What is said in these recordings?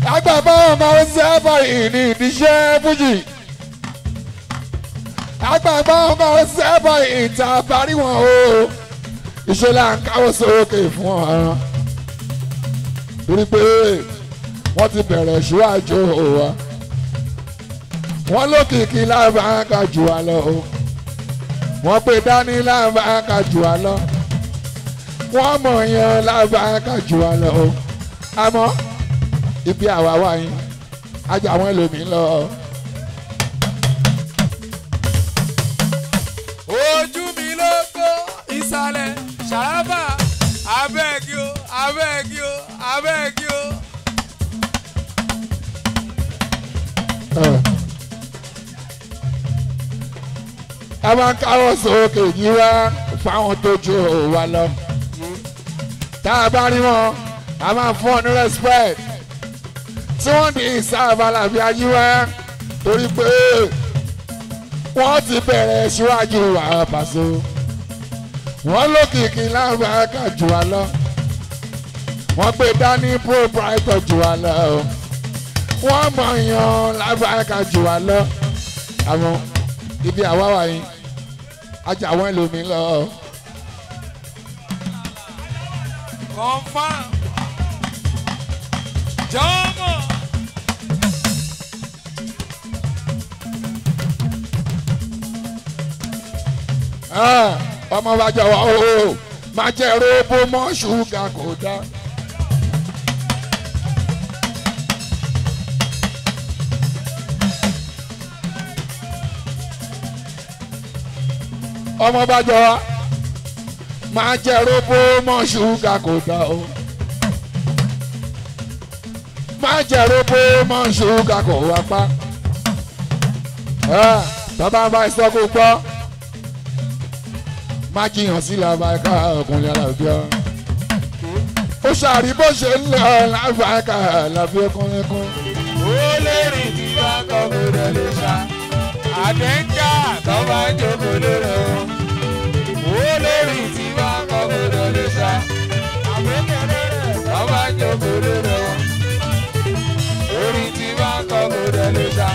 agbàbọ̀ ọmọ ọsẹ bọ̀yì ní ìdíṣẹ́ fújì agbàbọ̀ ọmọ ọsẹ bọ̀yì ìta parí wọn o ìṣẹ̀lẹ̀ à ń káwọ́ sókè fún ọ torí pé wọ́n ti bẹ̀rẹ̀ síwájú wa wọ́n lókìkí lábàáká jù wá lọ o wọ́n pè dání lábàáká jù wá lọ wọ́n mọ̀ yẹn lábàáká jù wá lọ o àmọ́ ibi àwa wà yín ajá àwọn ẹlòmíín lọ. ojú mi ló kó ìsàlẹ̀ ṣàràbà abẹ́ẹ̀kì o abẹ́ẹ̀kì o abẹ́ẹ̀kì o. a máa ń káwọ́ sókè yí wá fáwọn tó ju wa lọ. tá a bá rí wọn a máa fún ọ ní respect tí wọ́n ní ìsáàbà làbí ayé wá torí pé wọ́n ti bẹ̀rẹ̀ síwájú wa pàṣẹ. wọ́n lókìkí lábàákà jù wá lọ. wọ́n gbé dání proprietor jù wá lọ. wọ́n mọ̀ yan lábàákà jù wá lọ. àwọn ibi àwa wà yín ajá àwọn ẹlòmíín lọ. confam jọmọ. Ah, ọmọ bá jọ wá o máa jẹ róbó mọ́ ṣúgà kò dá. ọmọ bá jọ wá máa jẹ róbó mọ́ ṣúgà kò dá o. máa jẹ róbó mọ́ ṣúgà kò wá pa. Ah, bàbá bá sọ kó gbọ́ má jiyàn sí làbàkà ọkùnrin alábíà ó ṣàrí bó ṣe ń lọ làbàkà làbí ọkùnrin kan. ó lè rìn tí bá kọ́ gbọdọ̀ lè ṣá àdéńgà tó bá ń jókòó lórí o. ó lè rìn tí bá kọ́ gbọdọ̀ lè ṣá àbẹ̀kẹ̀rẹ̀ tó bá ń jókòó lórí o. orí tí bá kọ́ gbọdọ̀ lè ṣá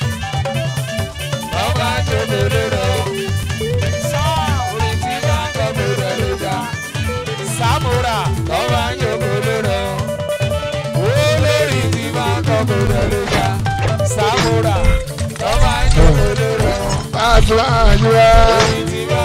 tó bá ń jókòó lórí o. orí tí bá kọ́ gbọdọ̀ lè ṣá sàmúrà tó bá ń jókòó lórí o olórí tí bá kọ́kọ́ lórí ya sàmúrà lọ́ba ìjọba lórí ọ̀. àdúrà àdúrà olórí tí bá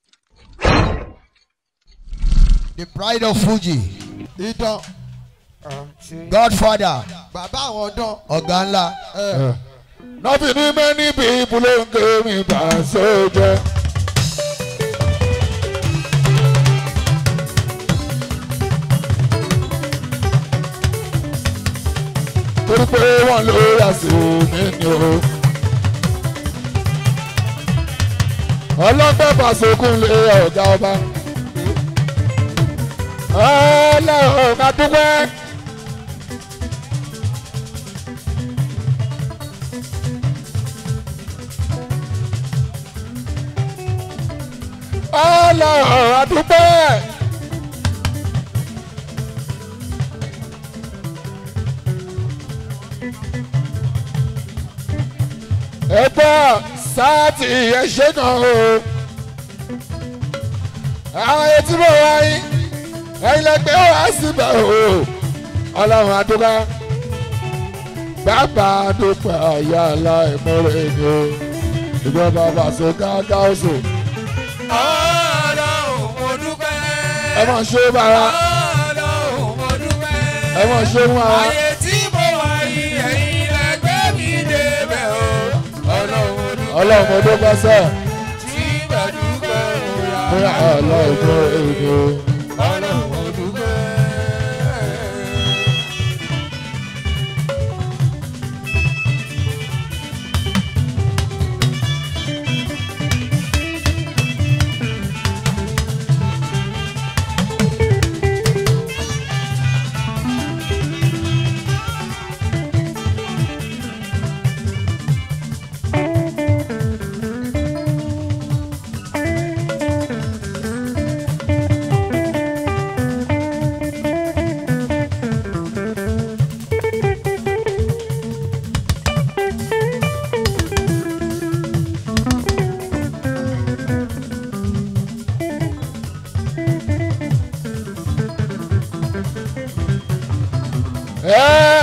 the pride of Fuji ìdán godfather bàbá àwọn ọdán ọ̀gá ńlá nọ́ọ̀fì ní mẹ́ni bí ibùlóńgé mi bá sójẹ́. torí pé wọ́n ló yà sí mi ni o. ọlọ́pẹ́ pàṣẹkùn lé ọ̀gá ọba. ọlọ́run ká dúpẹ́. ọlọ́run àdúpẹ́. ẹ gbọ́ sáàtì ẹ̀ṣẹ́ kan o. àwọn etí mò ń wáyé ẹ̀yin lẹ́gbẹ́ wá síbẹ̀ o. ọlọ́run àdúpẹ́. bàbá àdúpẹ́ àyà aláìmọ́rẹ́ ni o. ìjọba bàṣẹ káàkà ọ̀sùn ọlọ́run mo dúpẹ́. ẹ mọ̀ ṣe bàrà ọlọ́run mo dúpẹ́. ẹ mọ̀ ṣe mú ara. ayé tí mo wà yìí ẹ̀yin lẹ́gbẹ́ mi débẹ̀ o. ọlọ́run mo dúpẹ́. ọlọ́run mo dúpẹ́ sẹ́ tí mo dúpẹ́ mo rà. fún ọlọ́run mo èdè. ọlọ́run mo dúpẹ́.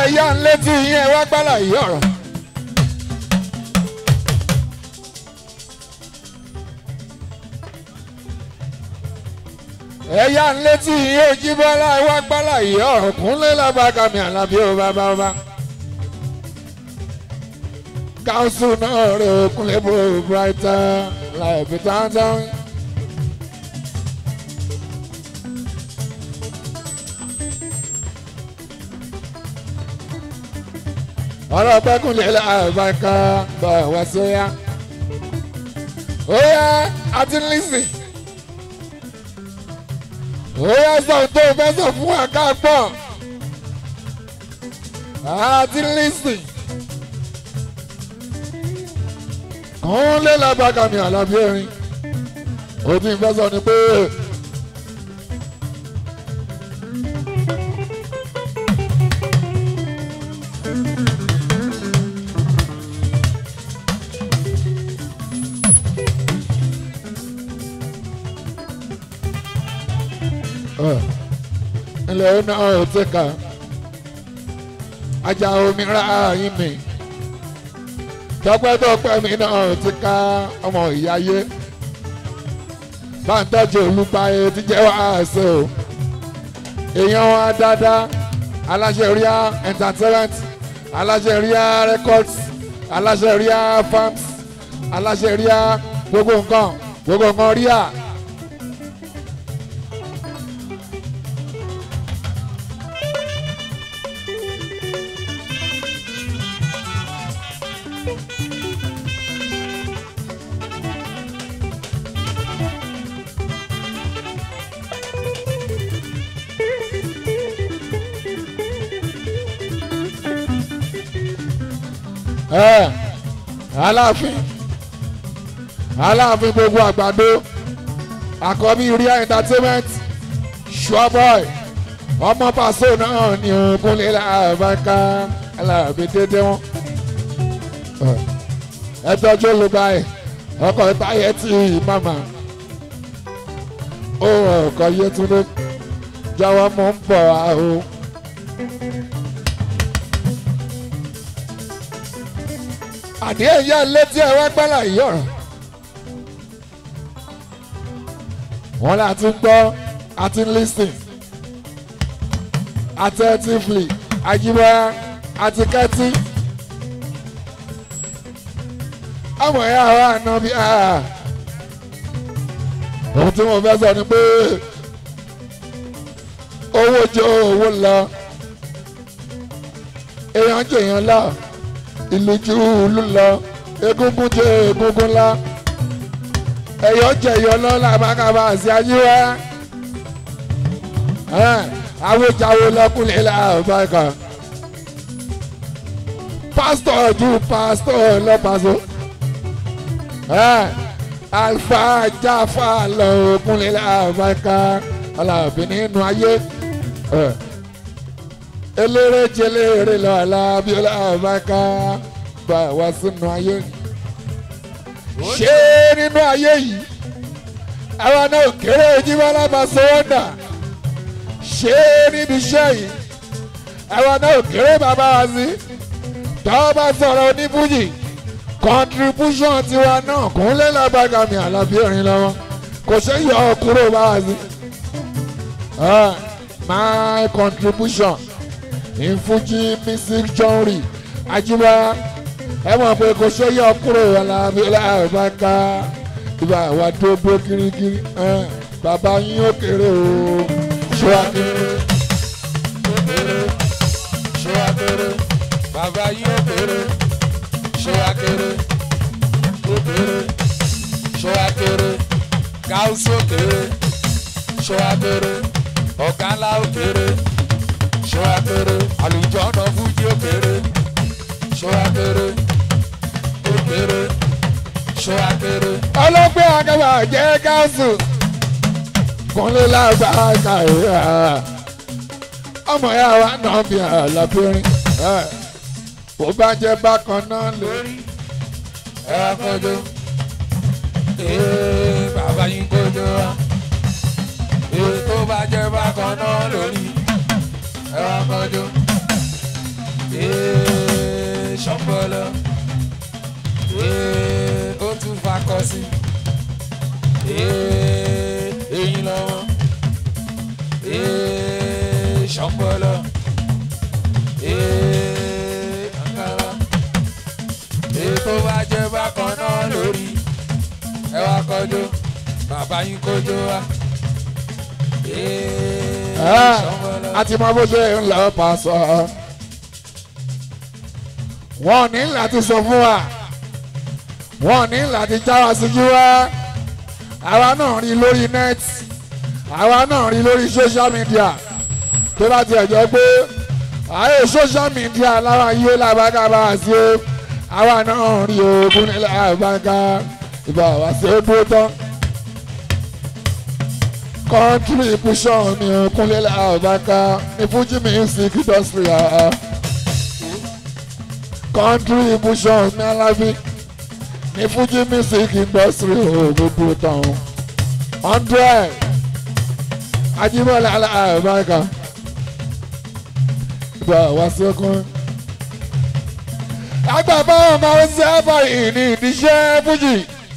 ẹ̀yà ń létí yín ẹ wá gbálà yìí ọ̀rọ̀. ẹ̀yà ń létí yín ojú bọ́lá ẹ wá gbálà yìí ọ̀rọ̀ kúnlẹ̀ lábàkàmì àlàbí ó bàbá ọba. káńsù náà rẹ̀ kúnlẹ̀ bó brighton láìpẹ́ tántán. ọ̀rọ̀ pẹ́kúnlẹ̀ láàbàkà bá wá sóyá. ó yá àti lísìn. ó yá sọ tó fẹ́ sọ fún wa ká gbọ́. àti lísìn. kúnlẹ̀ lábàkà mi àlàbí erin. ó ti fẹ́ sọ ni pé. ilẹ̀ ọ̀nà ọ̀tẹ̀ka ajá omi ra yín mi tọpẹ́tọpẹ́ mi náà ti ká ọmọ ìyáyé báńtọ́jú olùpààyè ti jẹ́ wàásù o èèyàn wa dáadáa aláṣẹ ríà entertainment aláṣẹ ríà records aláṣẹ ríà farms aláṣẹ ríà gbogbo nǹkan gbogbo nǹkan ríà. ẹ aláàfin aláàfin gbogbo àgbàdo àkọ́bí ria entertainment sureboy ọmọ pàṣẹ náà ní ògúnlé làbáká aláàbí dédé wọn ẹ tọ́jú olùgbà ẹ ọkọ̀ táyé tí màmá ó ọkọ̀ yẹtúndé jọ̀wọ́ mò ń bọ̀ àhó. àdé ẹ̀yà létí ẹ̀ wá gbálà yìí ọ̀rọ̀. wọ́n là ti gbọ́ àti listen attentively àjíbọ́yá àti kẹ́tí. àwọn ẹ̀yà wa àná bí ohun tí mo fẹ́ sọ ni pé owó jẹ́ owó lọ èèyàn jẹ́ èèyàn lọ ìlú ju ìlú lọ egungun jẹ egungun ńlá ẹyọ jẹ ẹyọ lọlá mákàbá sí ayé wa awéjáwé lọkùnrin làbáyìí pásítọ̀ ju pásítọ̀ lọ́pàṣọ alfa jáfa lọkùnrin làbáyìí alábì nínú ayé eléré jẹléré lọ alábíọ́lá àbáká bá wá sínú ayé ṣé nínú ayé yìí àwa náà kéré jíbọ́lá bá sọ́wọ́dà ṣé níbi iṣẹ́ yìí àwa náà kéré bàbá wa sí tọ́ bá sọ̀rọ̀ oníbúyì contribution tiwa náà kúnlẹ̀ lábàgà mi àlàbí ẹ̀rín lọ́wọ́ kò ṣe yọ kúrò bá wa sí my contribution in Fuji music genre ajiba ẹ mọ̀ pé kò ṣe yọ kúrò alábi láàbáká ibà wà tó bó kirikiri bàbá yín ó kéré o ṣé wàá kéré. ṣé wàá kéré bàbá yín ó kéré ṣé wàá kéré ó kéré ṣé wàá kéré gáúsù ó kéré ṣé wàá kéré ọ̀gá ńlá ó kéré ṣé wàá kéré àlùjọ ọ̀nà fújì ó kéré ṣé wàá kéré ó kéré ṣé wàá kéré. ọlọ́gbẹ́ akẹ́wà jẹ́ gáàsù kúnlé lágbàáká ìhà ọmọ ya wa náà bí àlàbírin bó bá jẹ́ bákan náà lórí ẹ wá kọjú ee bàbá yín kọjú wa ee tó bá jẹ́ bákan náà lórí ẹ wá kọjú lọ́jọ́ bàbá yín kójó wa. Ah, a ti mọ bó ṣe ń lọ pàṣọ. wọ́n ní láti sọ fún wa wọ́n ní láti já wa síjú wa àwa náà rí lórí net àwa náà rí lórí social media tó bá tiẹ̀ jẹ́ pé ààyè social media láwa yé làbáká bá wá sí o àwa náà rí ogun nílẹ̀ àbáká ìbá wá sí ó dúró tán contribution mi ò kúnlẹ̀ làbáká ní Fuji music industry ah. contribution mi alábí ní Fuji music industry ò gbogbo tán hundred Ajíbọ́lá làbáká ìbá wá sí ọkùn. agbàbọ̀ ọmọ ọ̀sẹ̀ báyìí ní ìdíṣẹ́ Fuji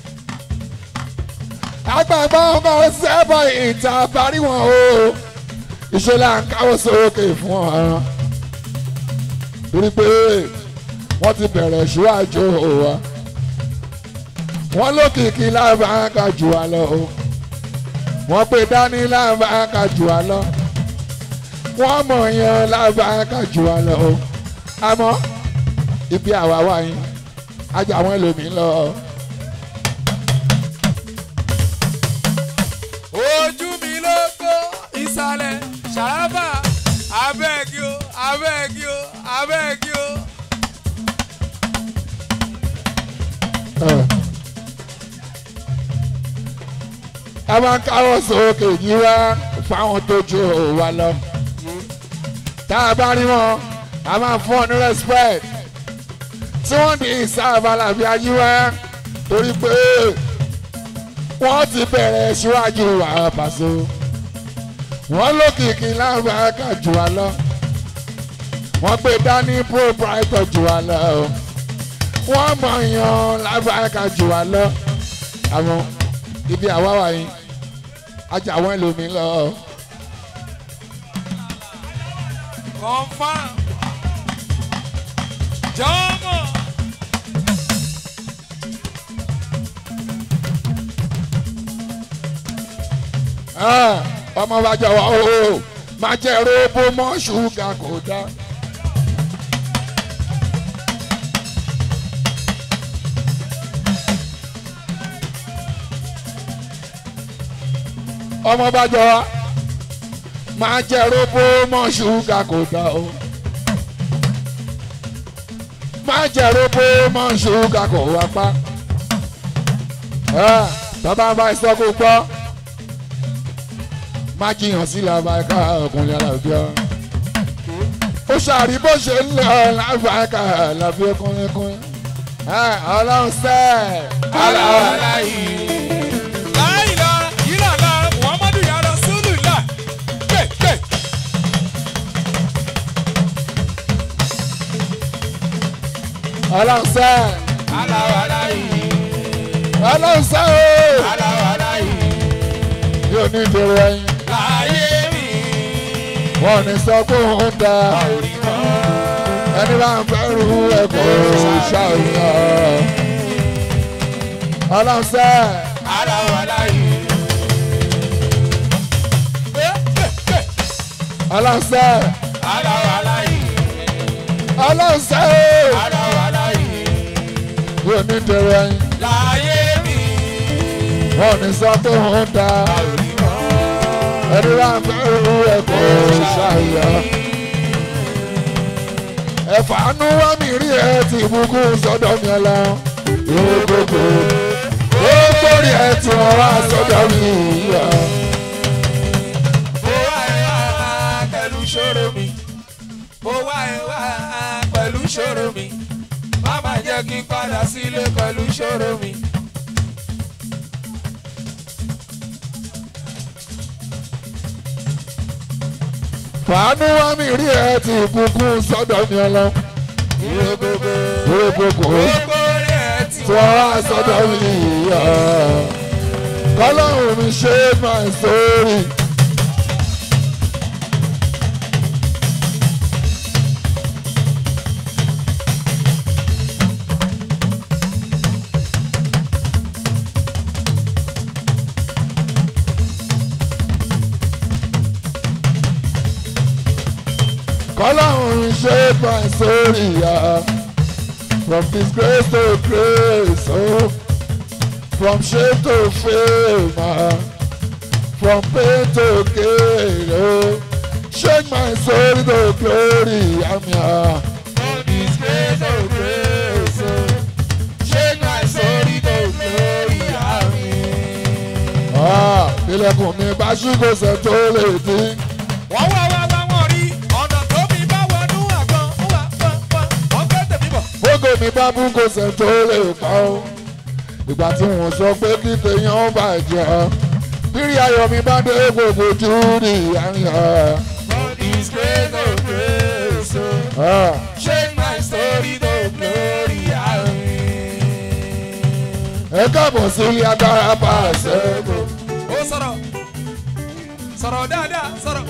agbàgbọ́ ọmọ sẹ́bọ̀ ìta parí wọn o ìṣẹ̀lẹ̀ à ń káwọ́ sókè fún ọ torí pé wọ́n ti bẹ̀rẹ̀ síwájú wa wọ́n lókìkí lábàáká jù wá lọ o wọ́n pè dání lábàáká jù wá lọ wọ́n mọ̀ yẹn lábàáká jù wá lọ o àmọ́ ibi àwa wà yín ajá wọn lèmi lọ. ojú mi ló kó ìsàlẹ̀ ṣàràbà abẹ́ẹ̀gì o abẹ́ẹ̀gì o abẹ́ẹ̀gì o. a máa ń káwọ́ sókè yìí wá fáwọn tó ju wa lọ. tá a bá rí wọn a máa fún ọ ní respect tí wọ́n di ìsáàbàlà bí ayé wá torí pé wọ́n ti bẹ̀rẹ̀ síwájú wa pàṣẹ. wọ́n lókìkí lágbàáká jù wá lọ. wọ́n gbé dání proprietor jù wá lọ. wọ́n mọ̀ yan lágbàáká jù wá lọ. àwọn ibi àwa wà yín ajá àwọn ẹlòmíín lọ. confam jọmọ. Ah, ọmọ bá jọ wá o máa jẹ róbó mọ́ ṣúgà kò dá. ọmọ bá jọ wá máa jẹ róbó mọ́ ṣúgà kò dá o. máa jẹ róbó mọ́ ṣúgà kò wá pa. Ah, tọ́ba bá sọ kó gbọ́ má jiyàn sí làbàkà ọkùnrin alábíà ó ṣàrí bó ṣe ń lọ làbàkà làbí ọkùnrin kùnrin ọlọ́run sẹ́ aláwọ̀ aláyé. láìla ìlànà muhammadu ya rasulullah gbé gbé. ọlọ́run sẹ́ aláwọ̀ aláyé. ọlọ́run sẹ́ o aláwọ̀ aláyé. yóò ní ìdèrò ẹyin láyé mi. wọn ò ní sọ pé òun da orí mọ́. ẹni bá ń fẹ́ rú ẹ̀kọ́ ṣàyàn ọlọ́run sẹ́ aláwọ̀ aláyé. gbé gbé gbé. ọlọ́run sẹ́ aláwọ̀ aláyé. ọlọ́run sẹ́ o aláwọ̀ aláyé. yóò ní ìdèrò ẹyin láyé mi. wọn ò ní sọ pé òun da. orí mọ́. ẹni bá ń fẹ́ rú ẹ̀kọ́ ṣàyà. ẹ̀fàánú wá mi rí ẹ ti ìbùkún sọ́dọ̀ mi ọ̀la. ìwé gbogbo ó gbórí ẹ tí wọ́n wá sọ́dọ̀ mi ìyá. mo wá ẹ wá pẹ̀lú ṣòro mi. mo wá ẹ wá pẹ̀lú ṣòro mi. má má jẹ́ kí n padà sílé pẹ̀lú ṣòro mi. fàánú wá mi rí ẹ ti ìbùkún sọ́dọ̀ mi ọ̀la. ìwé gbogbo ìwé gbogbo gbogbo rẹ̀ ti tí wọ́n wá sọ́dọ̀ mi ìyá. kọ́lọ́hún mi ṣe my story. shake my story yeah. from disgrace to grace oh. from shame to fame ah. from pain to gain oh. shake my story to glory I'm here. From disgrace to grace, oh. Shake my story to glory, amen. Ah, ilẹ̀kùn mi bá ṣí kò sẹ́ tó lè dín. Wọ́n wá wá wá wọ́n rí ọ̀nà tó mi bá wọnú àgbọn. Ó wà wọ́n wọ́n wọ́n gbé tèmi bọ̀. Bógo mi bá bú kò sẹ́ tó lè pa ó. Ìgbà tí wọ́n sọ pé kí tèèyàn ó bàjẹ́ ọ́. Bírí ayọ̀ mi bá dé gbogbo ojú rí àyàn. From disgrace to grace, oh. Ah, Shake my story to glory, amen. Ẹ káàbọ̀ sí ilé agbára bá a ṣẹ́gun. Ó sọ̀rọ̀ sọ̀rọ̀ dáadáa sọ̀rọ̀.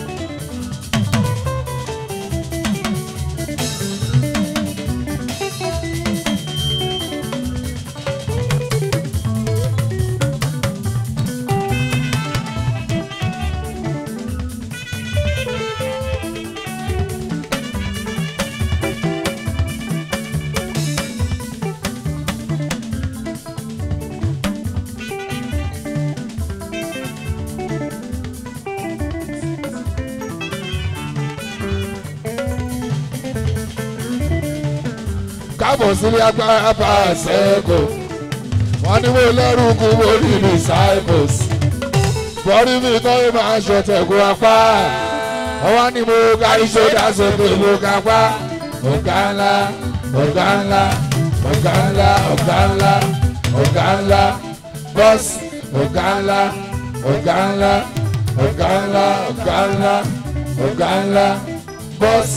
Káàbọ̀ sí ilé agbára bá a ṣẹ́gun. Wọ́n ní mo lẹ́rù kú mo rí disciples. Bọ́dí mi kọ́ ló máa ṣọ̀tẹ̀kùn apá. Wọ́n ní mo kárí sódà sókè mo kápá. Ọ̀gá ńlá, ọ̀gá ńlá, ọ̀gá ńlá, ọ̀gá ńlá, ọ̀gá ńlá, bọ́sì, ọ̀gá ńlá, ọ̀gá ńlá, ọ̀gá ńlá, ọ̀gá ńlá, ọ̀gá ńlá, bọ́sì.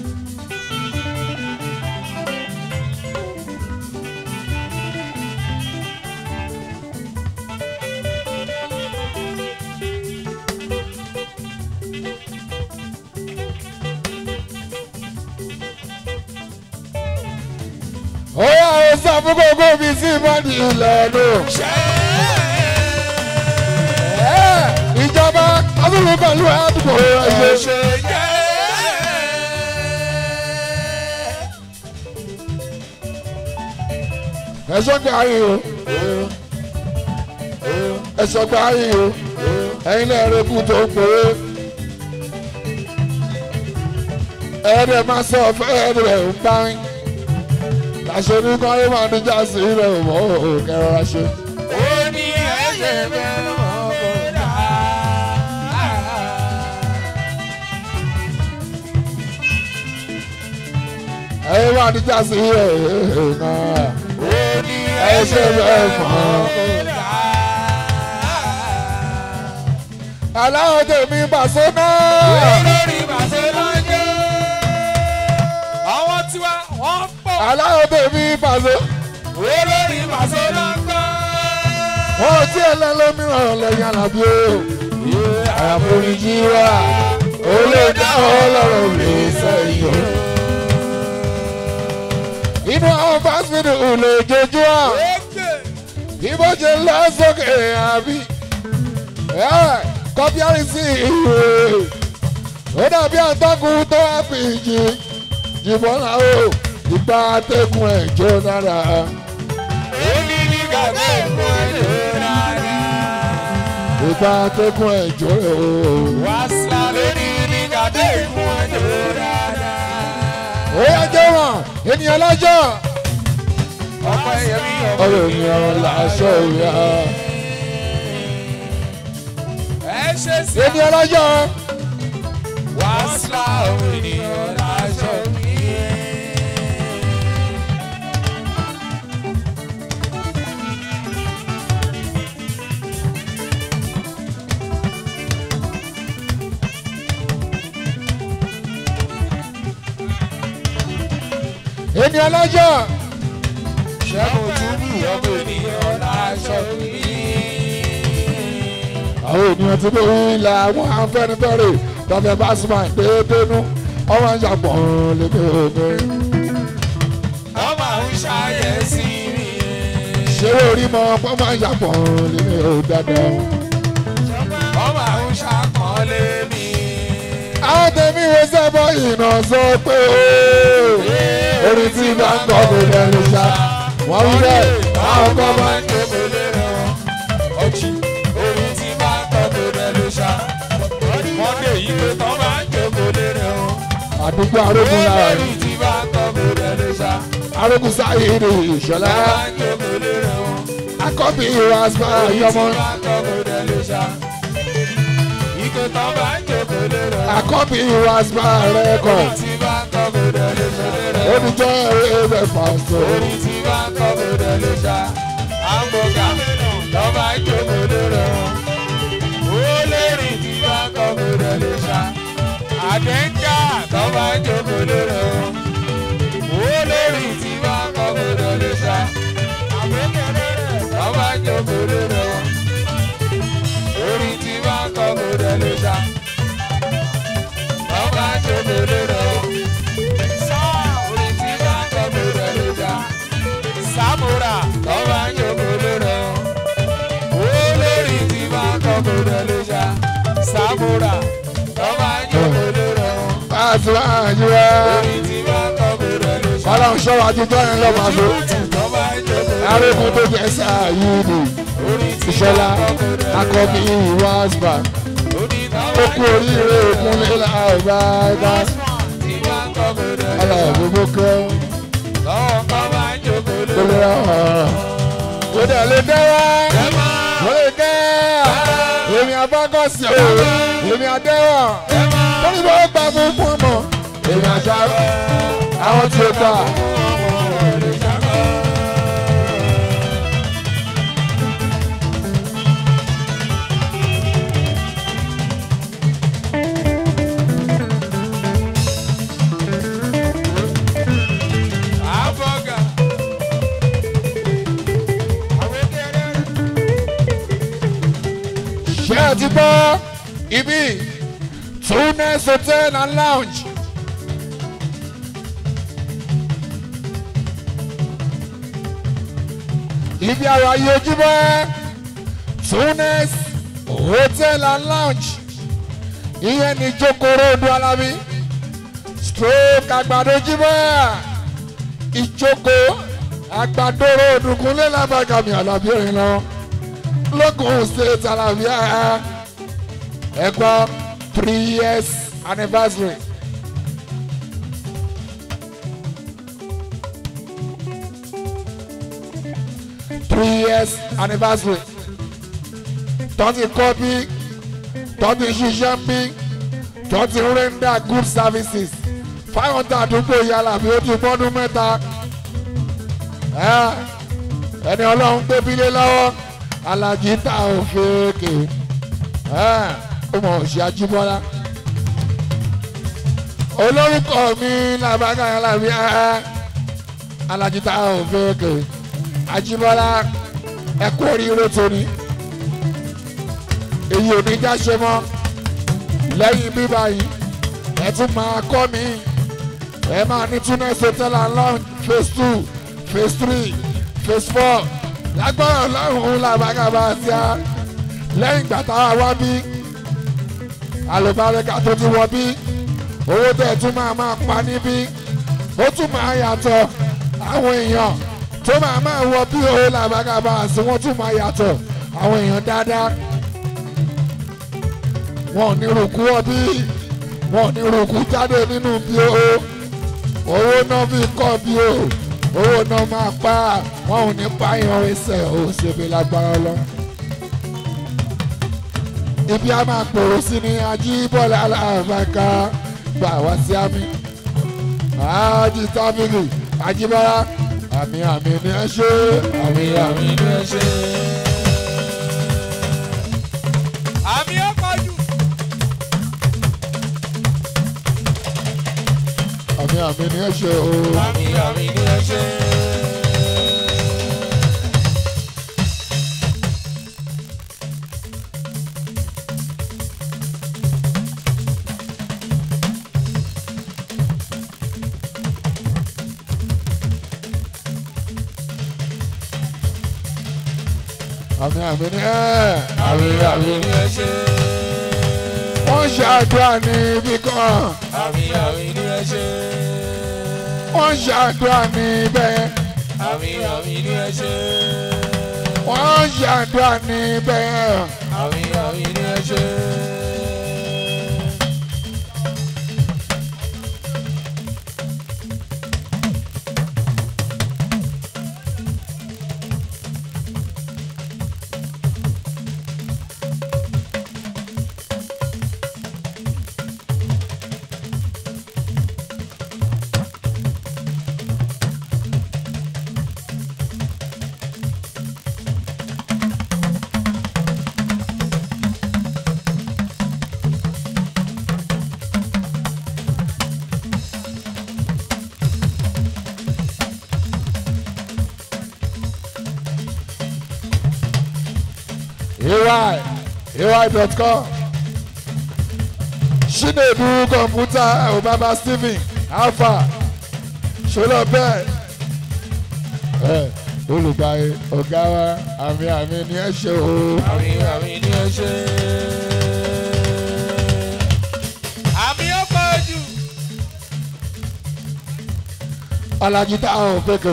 ó yà ó sọ fún gbogbo mi sí ìmọ̀dí ìlànà. ìjọba ọdún pẹ̀lú àdúgbò ẹ̀yẹ. ẹ̀sọ́ gba ayé o ẹ̀sọ́ gba ayé o ẹ̀yin náà rẹ̀ kú tó ń pòwe. ẹ̀ẹ́dẹ̀ máa sọ fẹ́ ẹ̀ẹ́dẹ̀ ń bá yín láṣẹ ní kọ́ ẹ máa níjà sí rẹ̀ mọ́ kẹrọra ṣe. Ó ní ẹ̀jẹ̀ bẹ́ẹ̀ mọ́ kó dà. ẹ máa níjà sí rẹ̀ náà. Ó ní ẹsẹ̀ bẹ́ẹ̀ mọ́. kó dà. aláwọ̀ tèmi bàṣọ náà. Olórí Barcelona. Àwọn tiwa wọ́n pọ̀. aláwọ̀ tèmi bàṣọ. Olórí Barcelona. wọ́n tí ẹ lẹ́ lómìíràn lẹ́yìn alábí o. àforíjì wa olódà ọlọ́run lè sẹ́yìn o. inú àwọn fásitì ò lè jojú à. bí bó ṣe lọ sókè àbí kọ́píárì sí ìwé ó dàbí àtọ́kùn tó wá fi jì jìbọn náà ó ìgbà atẹ́gùn ẹ̀ jó dára Ó ní ní gàdé fún ẹ̀jẹ̀ rárá. ìgbà atẹ́gùn ẹ̀ jó rẹ̀ ó. Wàsílà lórí ní gàdé fún ẹ̀jẹ̀ rárá. ó yá jẹ́ wọn ènìyàn lọ́jọ́ Ọkọ ẹ̀yẹ̀mí ọmọ ọ̀rọ̀ ènìyàn làṣọ ìyá ẹ ṣe sí. ènìyàn lọ́jọ́ Wàsílà ọmọ ènìyàn láṣọ mi. ènìyàn lọ́jọ́ Ṣẹ́gun túbú ọmọ ènìyàn láṣọ mi. àwọn ènìyàn tí mo rí la àwọn afẹ́nifẹ́re tọ́fẹ́ bá súnmọ́ ìdéédénú ọmọ ìṣàpọ̀ lèmi òní. Ọmọ àwọn ṣàyẹ̀sí mi. ṣé orí mọ ọmọ ìṣàpọ̀ lèmi ò dáadáa. Ọmọ àwọn ṣàkọọ́lé mi. àwọn tèmi wo sẹ́bọ̀ iná sọ pé ooo orin tí bá ń kọ́ kò lẹ́nu ṣá wọ́n wí bẹ́ẹ̀ àwọn kan máa ń jókòó lérè wọn. ọjì orin tí bá ń kọ́ kó lẹ́nu ṣá. mọ́ndé yìí pé tán máa ń jókòó lérè wọn. àdúgbò arógun lára orin rẹ̀ tí bá ń kọ́ kó lẹ́nu ṣá. arógun sáyé ní ìṣọ̀lá máa ń jókòó lérè wọn. akọ́bí ìwà aspa yọmọ orin tí bá ń kọ́ kó lẹ́nu ṣá. ìkó tán máa ń jókòó lérè wọn. akọ́bí ìwà aspa rẹ́kọ̀ orin tí bá ń kọ́ kó lẹ́nu ṣá. olùjọ́ ẹ̀rẹ́ pàṣẹ. orin tí bá ń kọ́ kó lẹ́nu ṣá. àgbọ̀gà tán máa ń jókòó lérè wọn. olórin tí bá ń kọ́ kó lẹ́nu ṣá. àdéńjà tán máa ń jókòó lérè wọn. olórin tí bá ń kọ́ kó lẹ́nu ṣá. tán máa ń jókòó lérè wọn. orin tí bá ń kọ́ kó lẹ́nu ṣá. tán máa ń jókòó lérè wọn. orin tí bá ń kọ́ kó lẹ́nu ṣá. Samura tán máa ń jókòó lérè wọn. olórin tí bá ń kọ́ kó lẹ́nu ṣá. Samura tán máa ń jókòó lérè wọn. pàṣẹ àyíwá orin tí bá ń kọ́ kó lẹ́nu ṣá. ọlọ́run ṣọ́wọ́ àtijọ́ yẹn lọ́mọ àṣọ tán máa ń jókòó lérè wọn. arógun tó jẹ́ sáàyè ní orin tí ìṣọ̀lá bá ń kọ́ kó lẹ́nu ṣá. akọ́bí ìwà aspa orin tán ó máa ń kú oríire òkúnlé làbá ẹ̀dá tí bá ń kọ́ kó lẹ́nu ṣá. ọlọ́ọ̀gbogbo kẹ́ lọ́wọ́ kan máa ń jókòó tó lérè lè wọn. rán ó dẹ̀ lè dẹ́ wá ẹ máa ó lè dẹ́ èmi abágọ́sì o èmi adẹ́wọ̀ ẹ máa. tóní bá gbà fún fún ọmọ èmi àṣà àwọn tí ó gbà. Àbọ̀gà. ṣé ẹ ti gbọ́ ibi Tunes hotel and lounge. ibi àwọn ayé ojúbọ Tunes hotel and lounge ìyẹn ní jókòrò odò alábí stroke àgbàdo ojúbọ ìjókòó àgbàdo òdùnkúnlé lábàgàmì alábí òyìn lọ lókun state alábíà ẹ̀kọ́ three years anniversary. three years anniversary tọ́tí kọ́ bí tọ́tí ṣiṣẹ́ ń bí tọ́tí render good services fáwọn tá àdúgbò yàrá bí ó ti gbọ́dún mẹ́ta ẹ́ ẹni ọlọ́run gbé bílé lọ́wọ́ alájí tá ò fèkè ẹ́ ó mọ̀ òṣì ajíbọ́lá olórúkọ mi làbágà yàrá bí ẹ́ alájí tá ò fèkè ajíbọ́lá ẹ kú oríire tóní èyí ò ní já ṣe mọ́ lẹ́yìn bíbá yìí ẹ tún máa kọ́ mi ẹ máa ní Tunes hotel and lounge phase two phase three phase four lágbára ọlọ́run làbágàbà sí a lẹ́yìn ìgbà táwa wá bí àlùbárẹ́ká tó ti wọ bí owó tẹ̀ tún máa máa pa níbí ó tún máa yàtọ̀ àwọn èèyàn tó máa máa wọ bí owó làbágàbà sí wọ́n tún máa yàtọ̀ àwọn èèyàn dáadáa wọn ò ní rúkú ọbí wọn ò ní rúkú jáde nínú bí o owó náà fi kọ́ bí o owó náà máa pa wọn ò ní pààyàn ẹsẹ̀ ò ṣèbí lágbára lọ. ibi a máa pòrò sí ni ajíbọ̀lá aláàbàká gbà wá sí àmì àájì tábìlì ajíbọ́lá àmì àmì ni ẹ ṣe àmì àmì ni ẹ ṣe. Àmì ọkọ̀ jù. àmì àmì ni ẹ ṣe o. Àmì àmì ni ẹ ṣe. àmì àmì ni ẹ àmì àmì Àmì ni ẹ ṣe. wọ́n ṣe àdúrà ní ibi kan wọn àmì àmì ní ẹ ṣe. wọ́n ṣàdúrà níbẹ̀ àmì àmì ní ẹ ṣe. wọ́n ṣàdúrà níbẹ̀ àmì àmì ní ẹ ṣe. ay ay.com Chinedu kọ̀mpútà Obama Stephen Alpha ṣọlọ bẹ́ẹ̀ ẹ olùgbàyè ọ̀gá wa àmì àmì ni ẹ ṣe o. àmì àmì ní ẹ ṣe. àmì ó pọ̀ jù. Alájí táwọn ò pékè.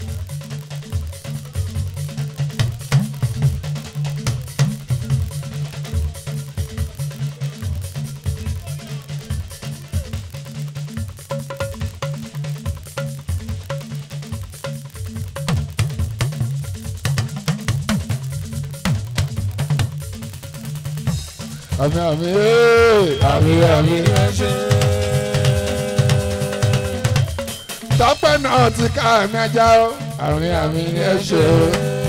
àmì àmì ee, àmì àmì. ní ẹ ṣe. tọ́pẹ́ náà ti ká àmì ajá o àmì àmì ni ẹ ṣe o.